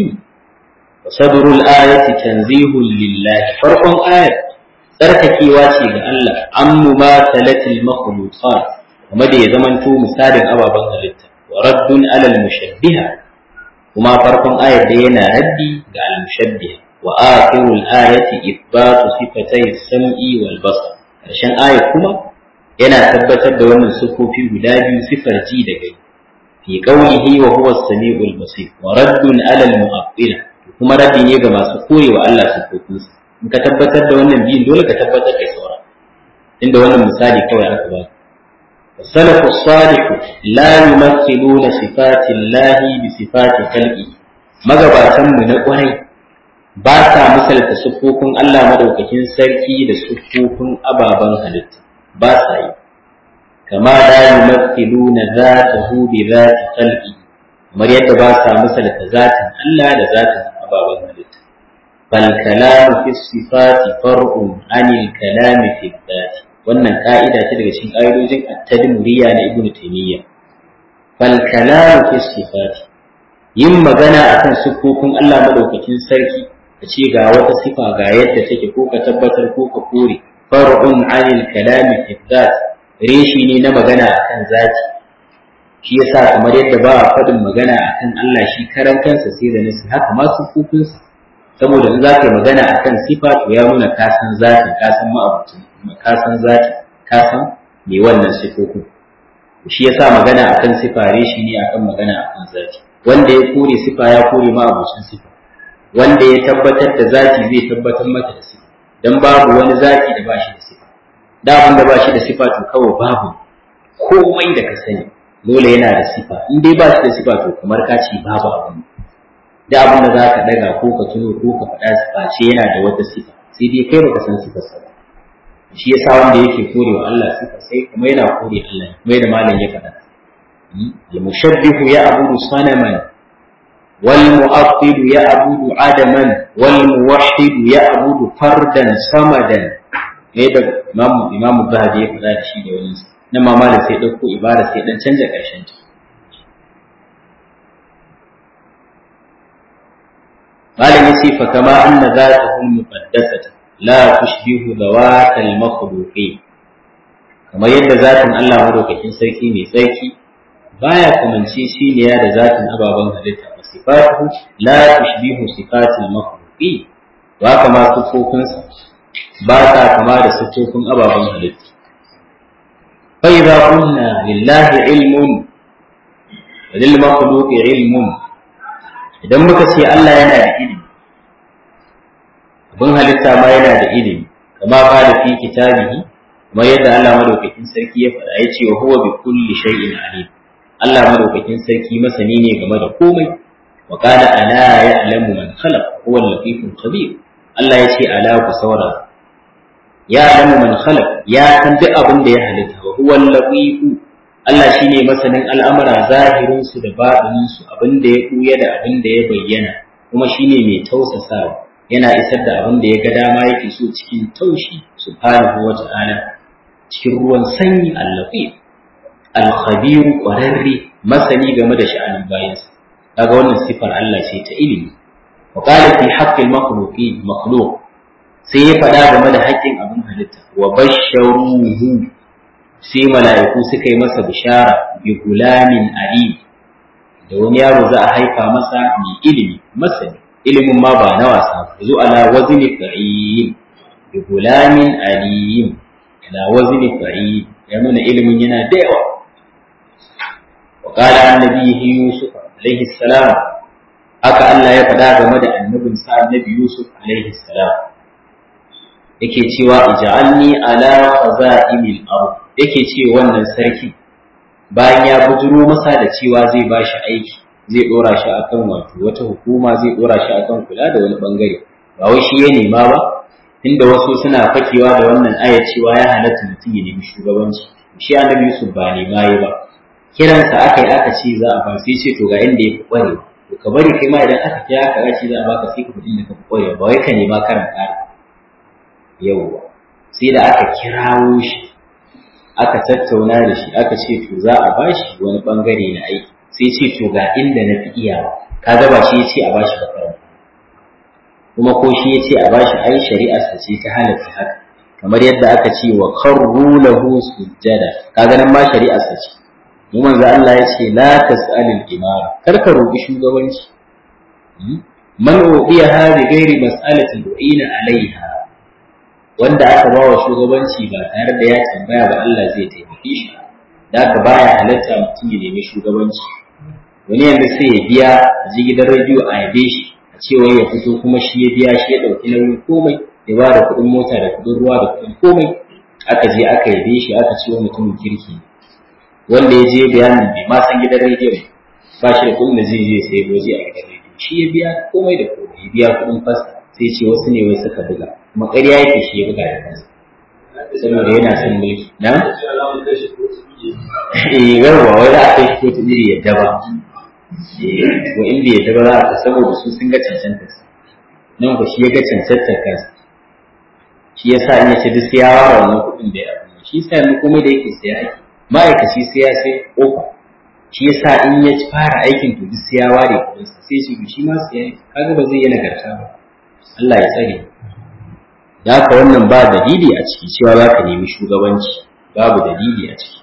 wa sadrul ayati tanzihul lillahi farkon ayat tsarkakewa ce ga Allah an mumatalatil makhluqat kuma da ya zamanto misalin ababen halitta wa raddun alal mushabbiha kuma farkon ayar da yana raddi ga al mushabbiha wa akhirul ayati ithbatu sifatay sam'i wal basar karshen ayat kuma yana tabbatar da wannan sufofi guda biyu sifar ji da gani fi qawlihi wa huwa as-sami'ul basir wa raddun alal mu'attila kuma raddi ne ga masu koyewa Allah sufofinsa in ka tabbatar da wannan biyun dole ka tabbatar da sauran inda wannan misali kawai aka ba السلف الصالح لا يمثلون صفات الله بصفات خلقه magabatan mu na kwarai ba sa misalta siffofin Allah madaukakin sarki da siffofin ababen halitta ba sa yi kama la yumathiluna zatahu bi zati khalqi kamar yadda ba sa misalta zatin Allah da zatin ababen halitta فالكلام في الصفات فرع عن الكلام في الذات wannan ka'ida ce daga cikin ƙa'idojin at-tadmuriya na Ibn Taymiyyah fal kalamu fi sifat yin magana akan sifofin Allah madaukakin sarki ka ce ga wata sifa ga yadda take ko ka tabbatar ko ka kore far'un 'anil kalami fi dhat reshi ne na magana akan zati shi yasa kamar yadda ba a faɗin magana akan Allah shi karan kansa sai da nasu haka ma sifofinsa saboda in za ka yi magana a kan sifa to ya nuna ka san zatin ka san ma'abucin ka san zatin ka san me wannan sifofin shi yasa magana a kan sifa reshi ne akan magana a kan zati wanda ya kore sifa ya kore ma'abucin sifa wanda ya tabbatar da zati zai tabbatar mata da sifa dan babu wani zati da bashi da sifa da abin da bashi da sifa to kawai babu komai da ka sani dole yana da sifa in dai ba shi da sifa to kamar ka ce babu abin da abin da za ka daga ko ka tuno ko ka faɗa sifa ce yana da wata sifa sai dai kai baka san sifar sa ba shi yasa wanda yake kore wa Allah sifa sai kuma yana kore Allah kuma da malam ya faɗa al mushabbihu ya abudu sanaman wal mu'attil ya abudu adaman wal muwahhid ya abudu fardan samadan ne da imam imam zahabi ya faɗa da shi da wani nan ma malam sai dauko ibara sai dan canja karshen ta malam yace fa kama anna zatuhu muqaddasatu la tushbihu zawatal makhluqin kamar yadda zatin Allah madaukakin sarki mai tsarki baya kamance shi ne ya da zatin ababen halitta wa sifatu la tushbihu sifatil makhluqin ba kama sufofinsa ba ta kama da sufofin ababen halitta fa idza qulna lillahi ilmun lil makhluqi ilmun idan muka ce Allah yana da ilimi abin halitta ma yana da ilimi kama qala fi kitabihi kamar yadda Allah madaukakin sarki ya faɗa ya ce wa huwa bi kulli shay'in alim Allah madaukakin sarki masani ne game da komai wa qala ala ya'lamu man khalaq huwa al-latiful khabir Allah ya ce ala ku saura ya alamu man khalaq ya san duk abin da ya halitta wa huwa al-latif Allah shine masanin al'amura zahirin su da batinin su abin da ya buya da abin da ya bayyana kuma shine mai tausasawa yana isar da abin da ya ga dama yake so cikin taushi subhanahu wa ta'ala cikin ruwan sanyi al-latif al-khabir qararri masani game da sha'anin bayansa kaga wannan sifar Allah ce ta ilimi wa qala fi haqqi al-makhluqi makhluq sai ya faɗa game da haƙƙin abin halitta wa basharuhu sai mala'iku suka yi masa bishara bi gulamin ali da wani yaro za a haifa masa mai ilimi masani ilimin ma ba na wasa ba zo ala wazni fa'il bi gulamin alim ala wazni fa'il ya nuna ilimin yana da yawa wa qala annabihi yusuf alaihi salam haka Allah ya faɗa game da annabin sa annabi yusuf alaihi salam yake cewa ij'alni ala khaza'imil ard yake ce wannan sarki bayan ya bujuro masa da cewa zai bashi aiki zai dora shi akan wato wata hukuma zai dora shi akan kula da wani bangare ba wai shi ya nema ba inda wasu suna fakewa da wannan ayat cewa ya halatta mutum ya nemi shugabanci shi annabi Yusuf ba nema yi ba kiransa aka yi aka ce za a ba sai ce to ga inda ya fi kware to ka bari kai ma idan aka kira ka ce za a baka sai ka fi inda ka fi kware ba wai ka nema karan kara yawwa sai da aka kirawo shi aka tattauna da shi aka ce to za a bashi wani bangare na aiki sai ce to ga inda na fi iyawa kaga ba shi ya ce a bashi makaranta kuma ko shi ya ce a bashi ai shari'ar sa ce ta halatta haka kamar yadda aka ce wa karru lahu sujjada kaga nan ma shari'ar sa ce mu manzo Allah ya ce la tas'alil imara kar ka roki shugabanci man ubiya hadi ghairi mas'alatin du'ina alaiha wanda aka bawa shugabanci ba tare da ya tambaya ba Allah zai taimake shi da aka baya halatta mutum ya nemi shugabanci wani yanzu sai ya biya a ji gidan rediyo a yabe shi a cewa ya fito kuma shi ya biya shi ya ɗauki nauyin komai ya ba da kuɗin mota da kuɗin ruwa da kuɗin komai aka je aka yabe shi aka ce wa mutumin kirki wanda ya je bayanin bai ma san gidan rediyo ba shi da kuɗin da zai je sai waje a gidan rediyo shi ya biya komai da komai ya biya kuɗin fasa sai ce wasu ne wai suka buga kuma ƙarya yake shi ya buga da kansa saboda yana son mulki na eh yawa wai za a kai shi kotu iri yadda ba wa inda yadda ba za a saboda su sun ga cancanta nan ku shi ya ga cancanta kansa shi ya sa in ya ce duk sai ya ware wannan kuɗin da ya abu shi sa yanzu komai da yake saya ake ma'aikaci sai ya sai kofa shi ya sa in ya fara aikin to duk sai ya ware kuɗinsa sai shi shi ma sai ya kaga ba zai yi nagarta ba Allah ya tsare da haka wannan ba dalili a ciki cewa za ka nemi shugabanci babu dalili a ciki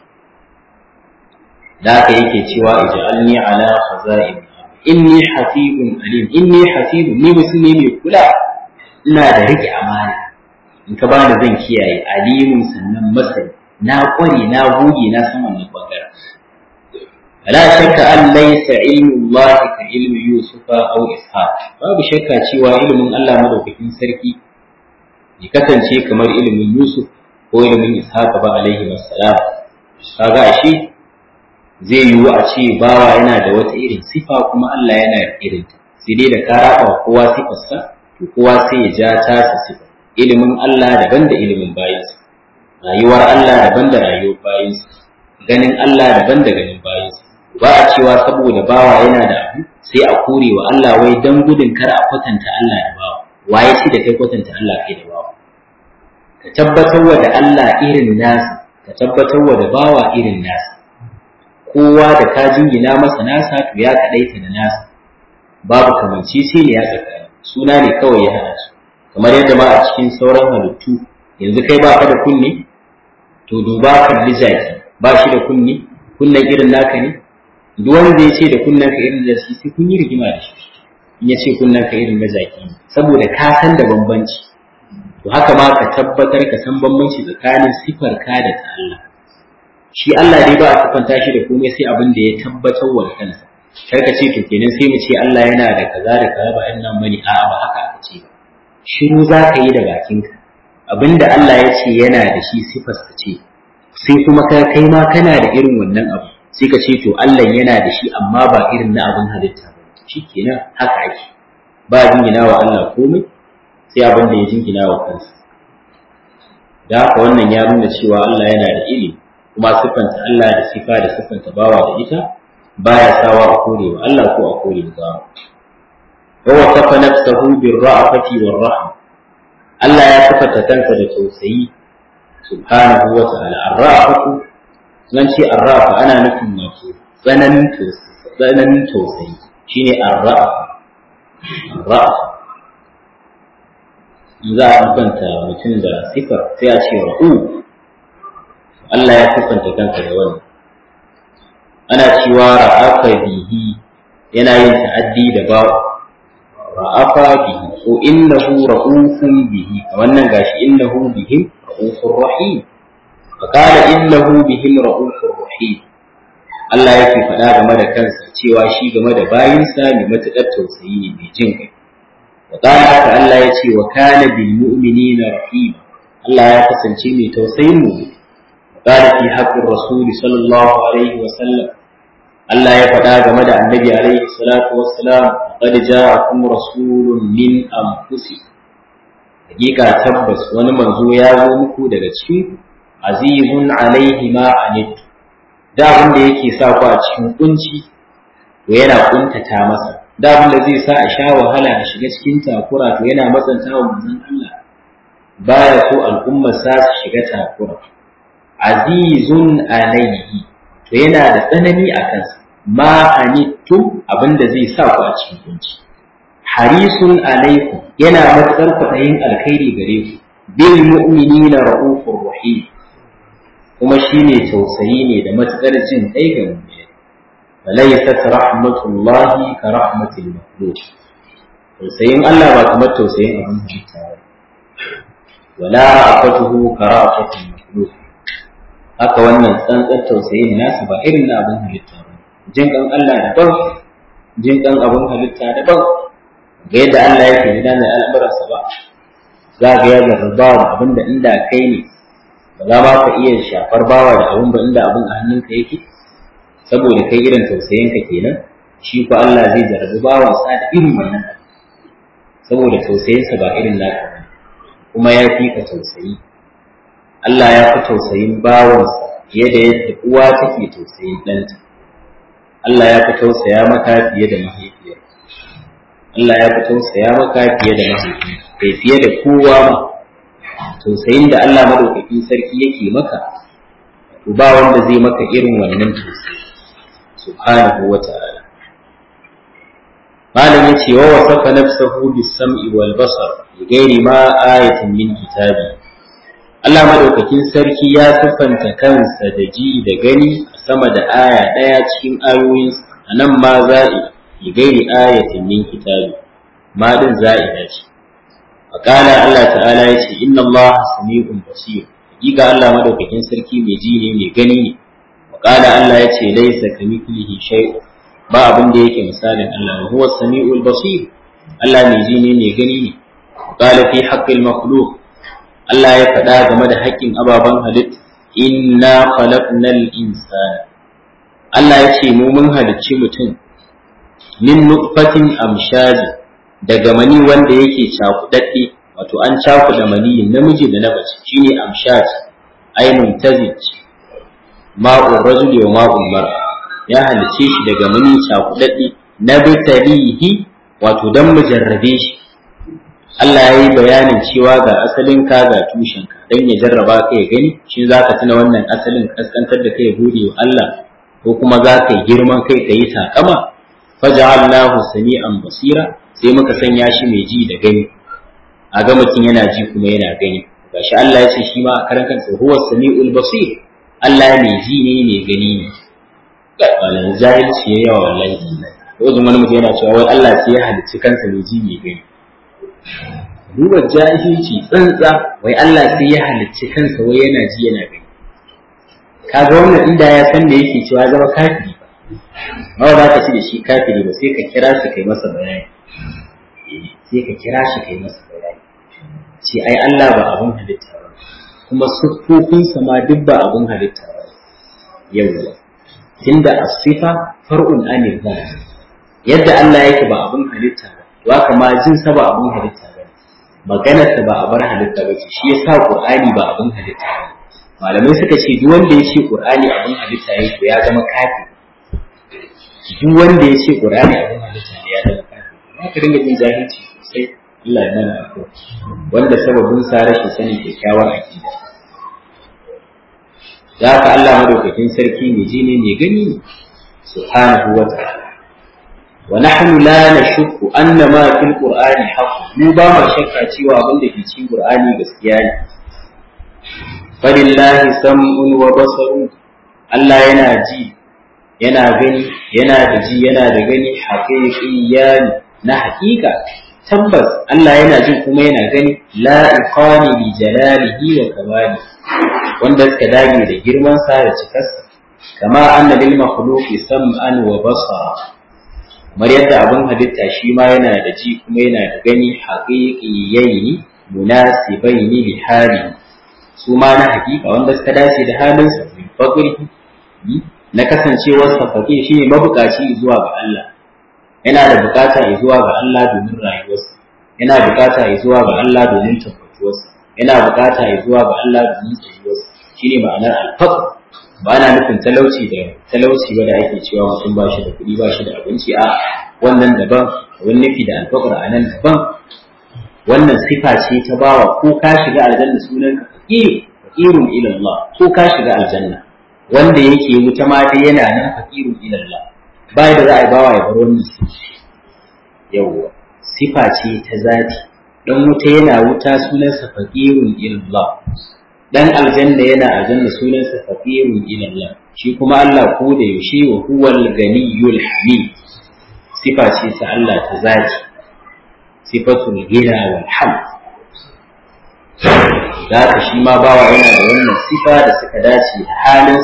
da haka yake cewa ij'alni ala khaza'in inni hafizun alim inni hafizun ni mutum ne mai kula ina da rike amana in ka bani zan kiyaye alimun sannan masani na kware na goge na san wannan bangaren la shakka an laysa ilmu Allah ka ilmi Yusufa aw Ishaq babu shakka cewa ilimin Allah madaukakin sarki ya kasance kamar ilimin Yusuf ko ilimin Ishaq ba alaihi wassalam kaga ashe zai yiwu a ce bawa yana da wata irin sifa kuma Allah yana da irin ta sai dai da ka raba kowa sifarsa to kowa sai ya ja tasa sifa ilimin Allah daban da ilimin bayinsa rayuwar Allah daban da rayuwar bayinsa ganin Allah daban da ganin bayinsa ba a cewa saboda bawa yana da abu sai a kore wa Allah wai dan gudun kar a kwatanta Allah da bawa waye shi da kai kwatanta Allah kai da bawa ka tabbatar wa da Allah irin nasa ka tabbatar wa da bawa irin nasa kowa da ka jingina masa nasa to ya kadaita da nasa babu kamanci sai ne ya tsakani suna ne kawai ya hada su kamar yadda ma a cikin sauran halittu yanzu kai ba ka da kunne to duba kalli jaki ba shi da kunne kunnen irin naka ne duk wanda ya ce da kunnen ka irin da shi sai kun yi rigima da shi in ya ce kunnen ka irin na jaki saboda ka san da bambanci to haka ma ka tabbatar ka san bambanci tsakanin sifar ka da ta Allah shi Allah dai ba a sifanta shi da komai sai abin da ya tabbatar wa kansa kar ka ce to kenan sai mu ce Allah yana da kaza da kaza ba in nan bane a'a ba haka aka ce ba shiru za ka yi da bakinka abinda Allah ya ce yana da shi sifarsa ce sai kuma ka kai ma kana da irin wannan abu sai ka ce to Allah yana da shi amma ba irin na abin halitta ba shi kenan haka ake ba jingina wa Allah komai sai abin da ya jingina wa kansa da haka wannan ya nuna cewa Allah yana da ilimi kuma siffanta Allah da sifa da siffanta bawa da ita baya sawa a kore wa Allah ko a kore wa bawa wa wasafa nafsahu bir ra'afati war rahma Allah ya sifata kansa da tausayi subhanahu wa ta'ala ar-ra'afatu zan ce arrafa ana nufin wato tsananin tsananin tausayi shine arrafa arrafa in za a kwanta mutum da sifar sai a ce ra'u Allah ya sifanta kanka da wannan ana cewa ra'afa bihi yana yin ta'addi da ba ra'afa bihi ko innahu ra'ufun bihi wannan gashi innahu bihim ra'ufur rahim فقال إنه بهم رؤوف رحيم Allah yake faɗa game da kansa cewa shi game da bayinsa mai matuƙar tausayi ne mai jin kai. Wa ƙara haka Allah ya ce wa kana bil mu'minina rahima Allah ya kasance mai tausayin mu. Wa ƙara fi haƙƙin Rasuli sallallahu alaihi wa sallam Allah ya faɗa game da Annabi alaihi salatu wassalam qad ja'akum rasulun min anfusikum Hakika tabbas wani manzo ya zo muku daga cikin azizun alaihi ma anittu da abin da yake sa ku a cikin kunci to yana kuntata masa da abin da zai sa a sha wahala a shiga cikin takura to yana matsanta wa manzon Allah baya so al'ummar sa su shiga takura azizun alayhi to yana da tsanani a kansa ma anittum abinda zai sa ku a cikin kunci harisun alaikum yana matsar kwaɗayin alkhairi gare ku bil mu'minina ra'ufur rahim kuma shine tausayi ne da matsar jin kai ga mu'mini falaysat rahmatullahi ka rahmatil makhluq tausayin Allah ba kamar tausayin abin halitta ba wala ra'afatuhu ka ra'afatil makhluq haka wannan tsantsan tausayin nasa ba irin na abin halitta ba jin kan Allah daban jin kan abin halitta daban ga yadda Allah yake gudanar al'amuransa ba za ga ya zarba da abin da inda kai ne ba za ma ka iya shafar bawa da abin ba inda abin a hannunka yake saboda kai irin tausayin ka kenan shi ko Allah zai zarbi bawansa da irin wannan saboda tausayinsa ba irin naka ba kuma ya fi ka tausayi Allah ya fi tausayin bawansa fiye da yadda uwa take tausayin ɗanta Allah ya fi tausaya maka fiye da mahaifiyar Allah ya fi tausaya maka fiye da mahaifiyar kai fiye da kowa ma tausayin da Allah madaukakin sarki yake maka to ba wanda zai maka irin wannan tausayi subhanahu wa ta'ala malam yace wa wasafa nafsahu bis-sam'i wal basar ghairi ma ayatin min kitabi Allah madaukakin sarki ya siffanta kansa da ji da gani a sama da aya ɗaya cikin ayoyin a nan ma za'i bi gairi ayatin min kitabi ma din za'ida ce faqala Allah ta'ala ya ce inna Allah sami'un basir hakika Allah madaukakin sarki mai ji ne mai gani ne faqala Allah ya ce laysa kamithlihi shay'un ba abin da yake misalin Allah huwa sami'ul basir Allah mai ji ne mai gani ne qala fi haqqil makhluq Allah ya faɗa game da haƙƙin ababen halitta inna khalaqnal insana Allah ya ce mu mun halicci mutum min nutfatin amshaji daga mani wanda yake cakudadde wato an cakuda mani namiji da na mace shine amshaj ainun tazij ma'ur rajuli wa ma'ul mar'a ya halicce shi daga mani cakudadde na bitalihi wato dan mu jarrabe shi Allah ya yi bayanin cewa ga asalin ka ga tushen ka dan ya jarraba ka ya gani shi za ka tuna wannan asalin kaskantar da kai gode wa Allah ko kuma za ka yi girman kai ka yi takama faja'alnahu sami'an basira sai muka sanya shi mai ji da gani a ga mutum yana ji kuma yana gani gashi Allah ya ce shi ma a karan kansa huwa sami'ul basir Allah mai ji ne mai gani ne wannan jahilci ya yawa wallahi ko zuma wani mutum yana cewa wai Allah sai ya halicci kansa mai ji mai gani duba jahilci tsantsa wai Allah sai ya halicci kansa wai yana ji yana gani kaga wannan inda ya san da yake cewa zama kafiri ba ba za ka ci da shi kafiri ba sai ka kira shi kai masa bayani sai ka kira shi kai masa bayani ce ai Allah ba abun halitta ba kuma siffofinsa ma duk ba abun halitta ba yawwa tunda asifa far'un anil yadda Allah yake ba abun halitta ba to haka ma jin sa ba abun halitta ba maganar sa ba a bar halitta ba ce shi yasa Qur'ani ba abun halitta ba malamai suka ce duk wanda ya ce Qur'ani abun halitta ne to ya zama kafiri duk wanda ya ce Qur'ani abun halitta ne ya zama kafiri za ka dinga jin jahilci sosai Allah ya mana afuwa wanda sababin sa rashin sanin kyakkyawar aqida da haka Allah madaukakin sarki mai ji ne mai gani ne subhanahu wa ta'ala wa nahnu la nashukku anna ma fil qur'ani haqq mu ba ma shakka cewa abin da ke cikin qur'ani gaskiya ne falillahi sam'un wa basarun Allah yana ji yana gani yana da ji yana da gani haqiqiyan na haƙiƙa tabbas Allah yana jin kuma yana gani la iqani bi jalalihi wa kamali wanda suka dage da girman sa da cikarsa kama anna lil makhluqi sam'an wa basara kamar yadda abin halitta shi ma yana da ji kuma yana da gani haqiqiyaini munasibaini li hali su ma na hakika wanda suka dace da halin sa min faqri na kasancewar sa faqir shi ne mabukaci zuwa ga Allah yana da bukata zuwa ga Allah domin rayuwarsa yana bukata zuwa ga Allah domin tabbatuwarsa yana bukata zuwa ga Allah domin tsayuwarsa shine ma'anar alfaqr ba ana nufin talauci da talauci ba da ake cewa mutum ba shi da kuɗi ba shi da abinci a wannan daban wani nufi da alfaqr a nan daban wannan sifa ce ta bawa ko ka shiga aljanna sunan ka fakiri faqirun ila Allah ko ka shiga aljanna wanda yake wuta ma dai yana nan faqirun ila Allah bai da za a bawa ya bar wannan yawwa sifa ce ta zati dan wuta yana wuta sunansa faqirun ila Allah dan aljanna yana aljanna sunansa faqirun ila Allah shi kuma Allah ko da yaushe wa huwal ganiyul hamid sifa ce ta Allah ta zati sifatul gina wal hamd da haka shi ma bawa yana da wannan sifa da suka dace da halin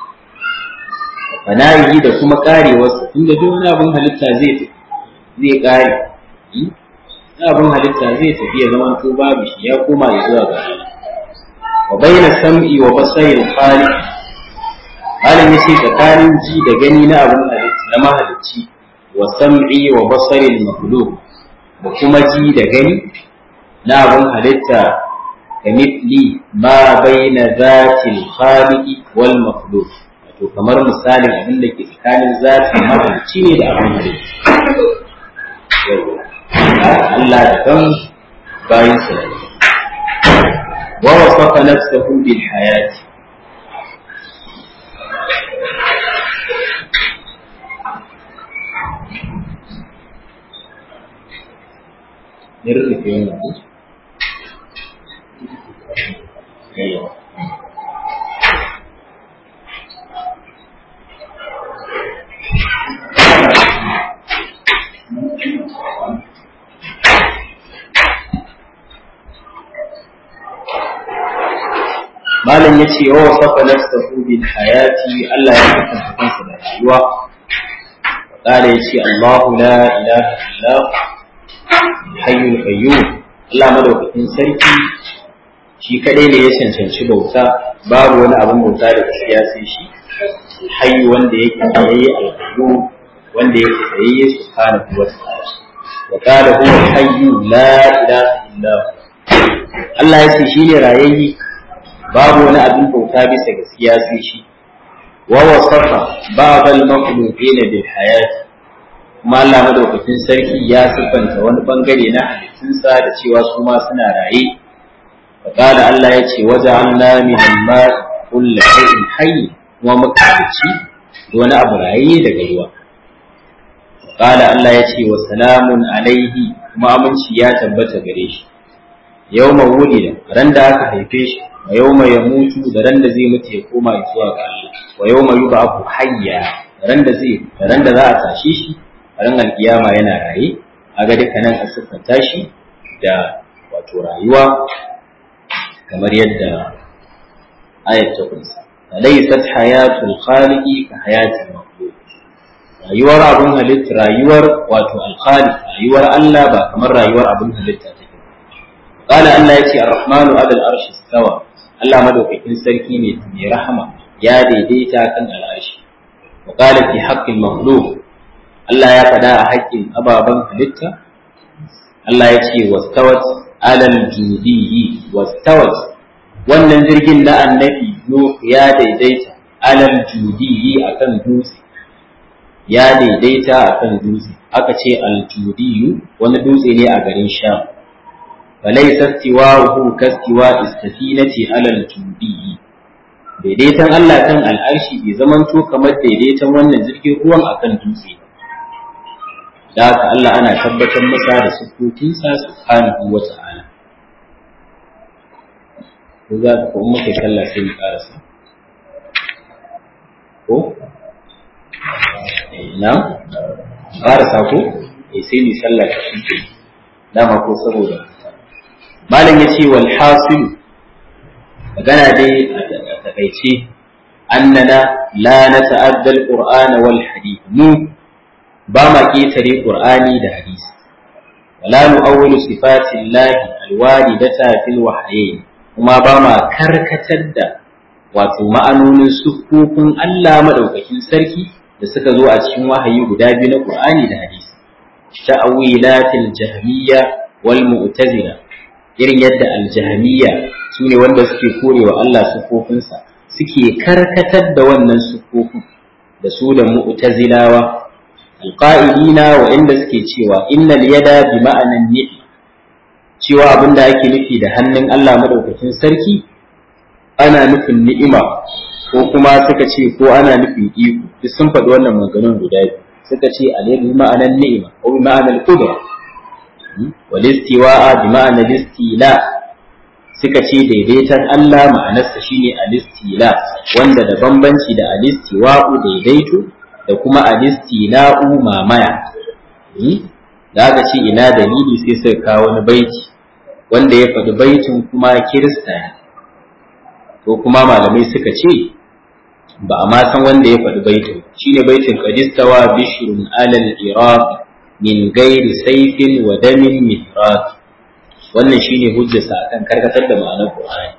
fanayi da kuma karewarsa tunda duk wani abin halitta zai zai kare abin halitta zai tafi ya zama to babu shi ya koma ya zuwa ga Allah wa bayna sam'i wa basari al-khaliq malam yace tsakanin ji da gani na abin halitta na mahalicci wa sam'i wa basari al-makhluq da kuma ji da gani na abin halitta kamithli ma bayna zati al-khaliq wal makhluq to kamar misalin abin da ke tsakanin zati mahalicci ne da abin halitta Allah da kan bayin sa wa wasafa nafsahu bil hayati Nirrufe wannan ku? malam ya ce wa wasafa nafsahu bil hayati Allah ya kasance kansa da rayuwa qala ya ce Allahu la ilaha illa hayyul qayyum Allah madaukakin sarki shi kadai ne ya cancanci bauta babu wani abin bauta da gaskiya sai shi hayyu wanda yake tsayayye al-qayyum wanda yake tsayayye subhanahu wa ta'ala wa qala huwa hayyu la ilaha illa Allah ya ce shi ne rayayye babu wani abin bauta bisa gaskiya sai shi wa wasafa ba'd al-makhluqin bil hayat kuma Allah madaukakin sarki ya siffanta wani bangare na halittunsa da cewa su ma suna raye faqala Allah ya ce waja'alna min al-ma'i kulli shay'in hayy kuma muka halicci wani abu raye daga ruwa faqala Allah ya ce wa salamun alaihi kuma aminci ya tabbata gare shi yawma wulida ran da aka haife shi wa yawma yamutu da ran da zai mutu ya koma zuwa ga Allah wa yawma yub'athu hayya ran da zai ran da za a tashi shi ran alkiyama yana raye aga duka nan a siffanta shi da wato rayuwa kamar yadda ayat ta kunsa laysat hayatul khaliqi ka hayatil makhluq rayuwar abun halitta rayuwar wato al-khaliq rayuwar Allah ba kamar rayuwar abun halitta take قال الله يتي الرحمن على العرش استوى Allah madaukakin sarki ne mai rahama ya daidaita kan al'arshi wa qala fi haqqil makhluq Allah ya faɗa a haƙƙin ababen halitta Allah ya ce wastawat alal judiyyi wastawat wannan jirgin na annabi Nuh ya daidaita alal judiyyi akan dutse ya daidaita akan dutse aka ce al judiyyu wani dutse ne a garin Sham فليس استواؤه كاستواء السفينة على الجودي daidaiton Allah kan al'arshi bai zamanto kamar daidaiton wannan jirgin ruwan akan dutse da haka Allah ana tabbatar masa da siffofinsa subhanahu wa ta'ala ko za ka kuma kai sallah sai mu karasa ko na karasa ko sai mu sallah ta shi dama ko saboda malam ya ce wal hasilu magana dai a takaice annana la na ta'addal qur'ana wal hadith mu ba ma ketare qur'ani da hadisi wala nu'awwilu sifati llahi alwaridata fil wahyayn kuma ba ma karkatar da wato ma'anonin sufufin Allah madaukakin sarki da suka zo a cikin wahayi guda biyu na qur'ani da hadisi ta'awilatil jahmiyya wal mu'tazila irin yadda aljahamiya su ne wanda suke korewa Allah sufofinsa suke karkatar da wannan sufofin da su da mu'tazilawa alqa'ilina wa inda suke cewa innal yada bi ma'anan ni'i cewa abin da ake nufi da hannun Allah madaukakin sarki ana nufin ni'ima ko kuma suka ce ko ana nufin iko duk sun faɗi wannan maganganun guda biyu suka ce alayhi bi ma'anar ni'ima ko bi ma'anar qudra wal istiwa'a bi ma'anar istila suka ce daidaiton Allah ma'anarsa shine al-istila wanda da bambanci da al-istiwa'u daidaito da kuma al-istila'u mamaya da aka ce ina dalili sai suka kawo wani baiti wanda ya faɗi baitin kuma kirista ne ko kuma malamai suka ce ba a ma san wanda ya faɗi baitin shine baitin qadistawa bishrun alal iraq min gairi saifin wa damin mihraq wannan shine hujjarsa akan karkatar da ma'anar qur'ani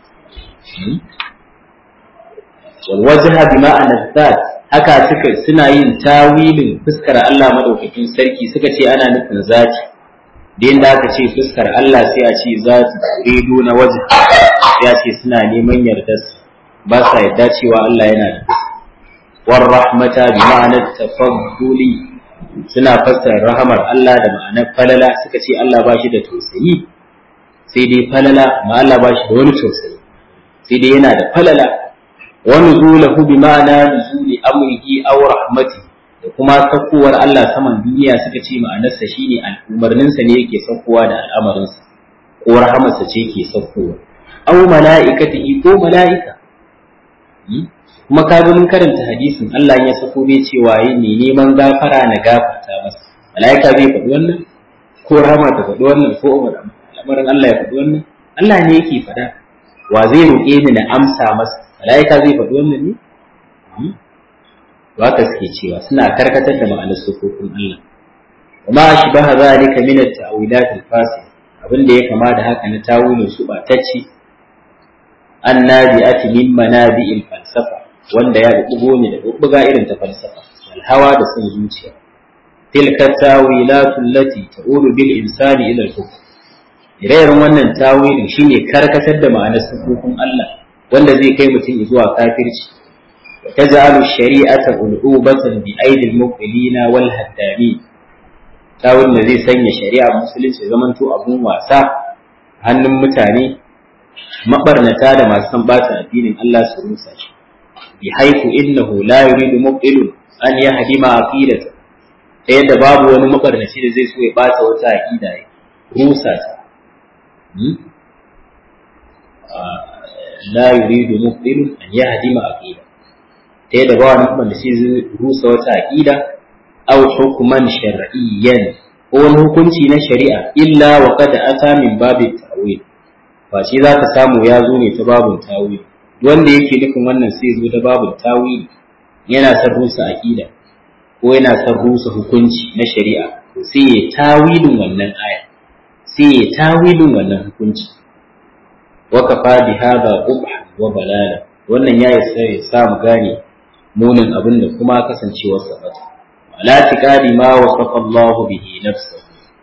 wal wajha bi ma'anar zat haka suka suna yin tawilin fuskar Allah madaukakin sarki suka ce ana nufin zati da yanda aka ce fuskar Allah sai a ce zati rido na wajha ya ce suna neman yardarsa ba sa yarda cewa Allah yana da war rahmata bi ma'anar tafadduli suna fassara rahamar Allah da ma'anar falala suka ce Allah ba shi da tausayi sai dai falala ma Allah ba shi da wani tausayi sai dai yana da falala wa nuzulahu bi ma'ana nuzuli amrihi aw rahmati da kuma sakkowar Allah saman duniya suka ce ma'anarsa shine al'umarninsa ne yake sakkowa da al'amarinsa ko rahamarsa ce yake sakkowa aw mala'ikatihi ko mala'ika kuma ka ga mun karanta hadisin Allah ya sako bai cewa yi ne neman gafara na gafarta masa mala'ika bai faɗi wannan ko rahama ta faɗi wannan ko al'amarin Allah ya faɗi wannan Allah ne yake faɗa wa zai roƙe ni na amsa masa mala'ika zai faɗi wannan ne ba ka suke cewa suna karkatar da ma'anar sufofin Allah وما أشبه ذلك من التأويلات الفاسدة abin da ya kama da haka na tawilin su ɓatacci an nabi'ati min manabi'il falsafa wanda ya bugo ne da bubbuga irin ta falsafa alhawa da son zuciya tilka tawilatu allati ta'ulu bil insani ila al-kufr ire-iren wannan tawilin shine karkatar da ma'anar sufufin Allah wanda zai kai mutum zuwa kafirci wa taj'alu shari'ata ulubatan bi aidil muqbilina wal haddamin tawilin da zai sanya shari'a musulunci zamanto abun wasa hannun mutane mabarnata da masu san bata addinin Allah su rusa shi bi haifu innahu la yuridu mubtilun an yahdima aqidata ta yadda babu wani mabarnaci da zai so ya bata wata aqida ya rusa ta la yuridu mubtilun an yahdima aqida ta yadda ba wani mabarnaci zai rusa wata aqida aw hukman shar'iyyan ko wani hukunci na shari'a illa wa qad ata min babit ta'wil ba shi za ka samu ya zo ne ta babin tawili wanda yake nufin wannan sai zo ta babin tawili yana son rusa aqida ko yana son rusa hukunci na shari'a to sai ya tawilin wannan aya sai ya tawilin wannan hukunci wa kafa bi hada qubha wa balala wannan ya isa ya sa mu gane munin abin da kuma kasancewar sa bata ala tiqadi ma wasafa Allah bihi nafsuhu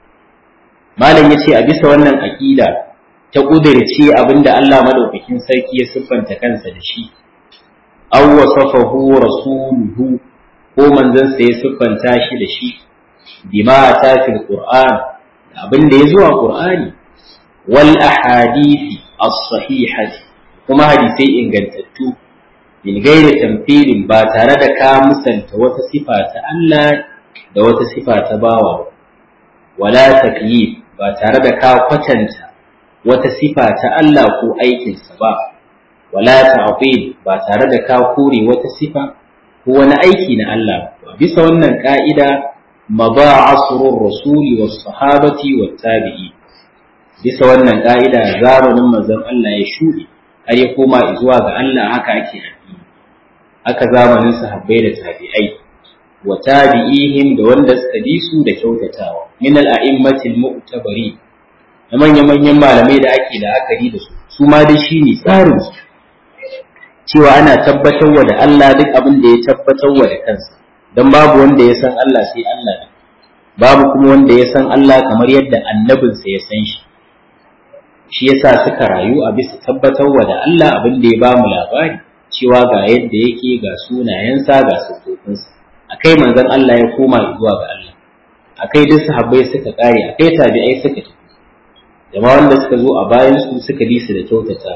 malam yace a bisa wannan aqida ta ƙudirce abinda Allah madaukakin sarki ya siffanta kansa da shi, aw wasafahu rasuluhu ko manzansa ya siffanta shi da shi, bima ta fil Qur'an abinda ya zuwa Qur'ani wal ahadithi as-sahihati kuma hadisai ingantattu min gairi tamthilin ba tare da ka musanta wata sifa ta Allah da wata sifa ta bawa wala takyif ba tare da ka kwatanta wata sifa ta Allah ko aikinsa ba, wala ta'qil ba tare da ka kore wata sifa ko wani aiki na Allah ba. Bisa wannan ka'ida maba asrur rasuli was sahabati wat tabi'i. Bisa wannan ka'ida zamanin manzon Allah ya shuɗe har ya koma zuwa ga Allah haka ake addini. Haka zamanin sahabbai da tabi'ai wa tabi'ihim da wanda suka bi su da kyautatawa min al-a'immatil mu'tabari da manya-manyan malamai da ake la'akari da su su ma dai shi ne tsarin su cewa ana tabbatarwa da Allah duk abin da ya tabbatarwa da kansa don babu wanda ya san Allah sai Allah ne babu kuma wanda ya san Allah kamar yadda annabinsa ya san shi shi yasa suka rayu a bisa tabbatarwa da Allah abin da ya ba mu labari cewa ga yadda yake ga sunayensa ga sufofinsa akai manzon Allah ya koma zuwa ga Allah akai duk sahabbai suka kare akai tabi'ai suka tafi jama wanda suka zo a bayan su suka bi su da kyautatawa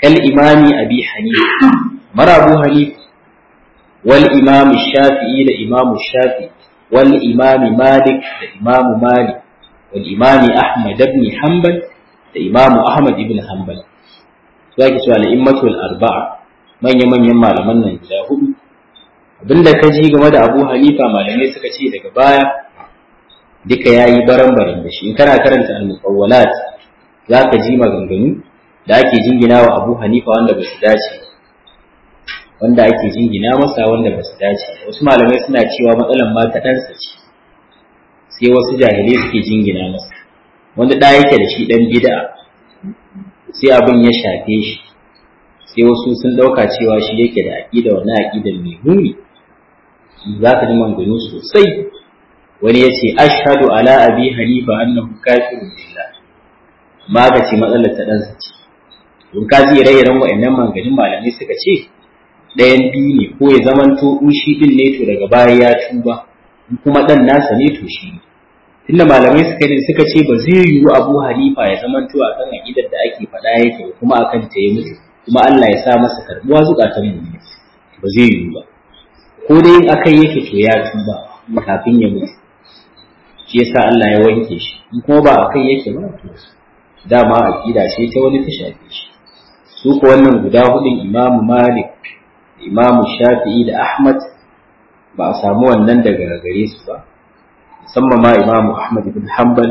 kal imami abi hanifa mara abu hanifa wal imam shafi'i da imam shafi'i wal imam malik da imam malik wal imam ahmad ibn hanbal da imam ahmad ibn hanbal zaki cewa al-immatul arba'a manya manyan malaman nan guda hudu abinda ka ji game da abu hanifa malamai suka ce daga baya duka yayi baran-baran da shi in kana karanta al-muqawwalat zaka ji maganganu da ake jingina wa abu hanifa wanda ba su dace wanda ake jingina masa wanda ba su dace wasu malamai suna cewa matsalan ma ta ɗansa ce sai wasu jahilai suke jingina masa wanda ɗa yake da shi ɗan bid'a sai abin ya shafe shi sai wasu sun ɗauka cewa shi yake da aƙida wannan aƙidan mai muni za ka ji manganu sosai wani ya ce ashhadu ala abi hanifa annahu kafirun billah ma ga ce matsalar ta ɗansa ce don ka ji ire-iren wa'annan manganin malamai suka ce ɗayan biyu ne ko ya zamanto in shi ɗin ne to daga baya ya tuba in kuma ɗan nasa ne to shi ne tunda malamai suka ne suka ce ba zai yiwu abu halifa ya zamanto a kan aƙidar da ake faɗa yake kuma a kan ta ya mutu kuma Allah ya sa masa karɓuwa zukatan mu ba zai yiwu ba ko dai in akai yake to ya tuba kafin ya mutu shi yasa Allah ya wanke shi in kuma ba akai yake ba to dama aƙida ce ta wani ta shafe shi su ko wannan guda hudun imamu malik imamu shafi'i da ahmad ba a samu wannan daga gare su ba musamman ma imamu ahmad ibn hanbal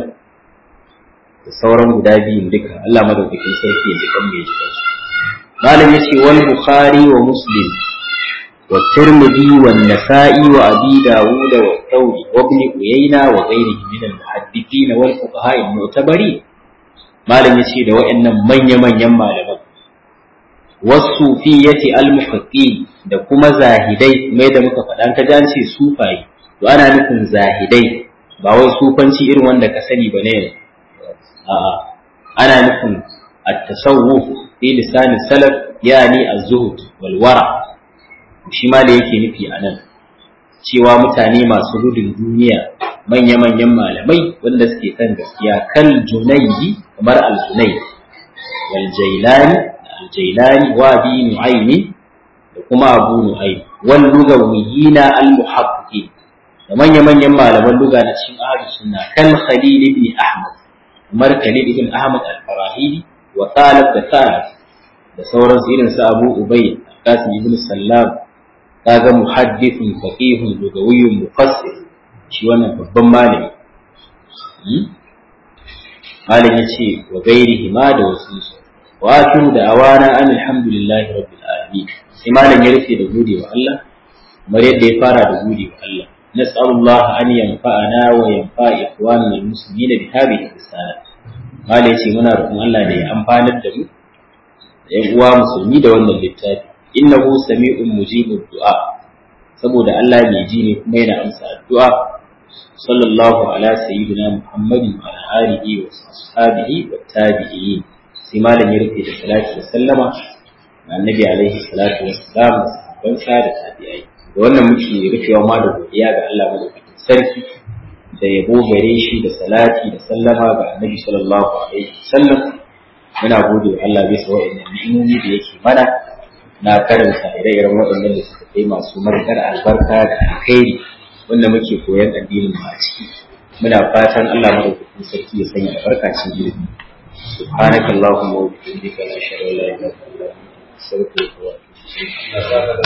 da sauran guda biyun duka Allah madaukakin sarki ya jikan mai jikan su malam yace wal bukhari wa muslim wa tirmidhi wa nasa'i wa abi dawud wa thawri wa ibn uyayna wa ghayrihi min al muhaddithin wal fuqaha al mu'tabari malam yace da wayannan manya manyan malaman wasufiyati al-mufaqqi da kuma zahidai mai da muka faɗa ka ji ce sufayi to ana nufin zahidai ba wai sufanci irin wanda ka sani ba ne a'a ana nufin at-tasawuf fi lisan salaf yani az-zuhd wal wara shi ma da yake nufi anan cewa mutane masu gudun duniya manya-manyan malamai wanda suke kan gaskiya kal junaydi kamar al-junayd wal jailani الجيلاني وابي نعيم وكما أبو نعيم واللغويين المحققين ومن يمن يما لما اللغة نتشين أهل السنة كالخليل بن أحمد عمر خليل بن أحمد الفراهيدي وطالب بثالب da sauran irin su Abu Ubay Qasim ibn Sallam kaga muhaddithun faqihun lugawiyyun mufassir shi wannan babban malami malam yace wa gairihi ma da wasu wato da awana an alhamdulillahi rabbil alamin sai malam ya rufe da gode wa Allah kamar yadda ya fara da gode wa Allah nas'alullah an yanfa'ana wa yanfa ikhwanana almuslimina bi hadhihi risala malam yace muna roƙon Allah da ya amfanar da mu da yan uwa musulmi da wannan littafi innahu sami'un mujibud du'a saboda Allah mai ji ne kuma yana amsa addu'a sallallahu ala sayyidina muhammadin wa ala alihi wa ashabihi wa tabi'in sai malam ya rufe da salati da sallama ga annabi alaihi salatu wassalam da sahabbansa da tabi'ai da wannan muke rufewa ma da godiya ga Allah madaukakin sarki da yabo gare shi da salati da sallama ga annabi sallallahu alaihi wasallam muna gode wa Allah bisa wa'annan ni'imomi da yake mana na karanta ire-iren waɗannan da suka kai masu matuƙar albarka da alkhairi wanda muke koyan addinin mu a ciki muna fatan Allah madaukakin sarki ya sanya albarka cikin ilimi سبحانك اللهم وبحمدك لا شر لا اله الا انت استغفرك واتوب اليك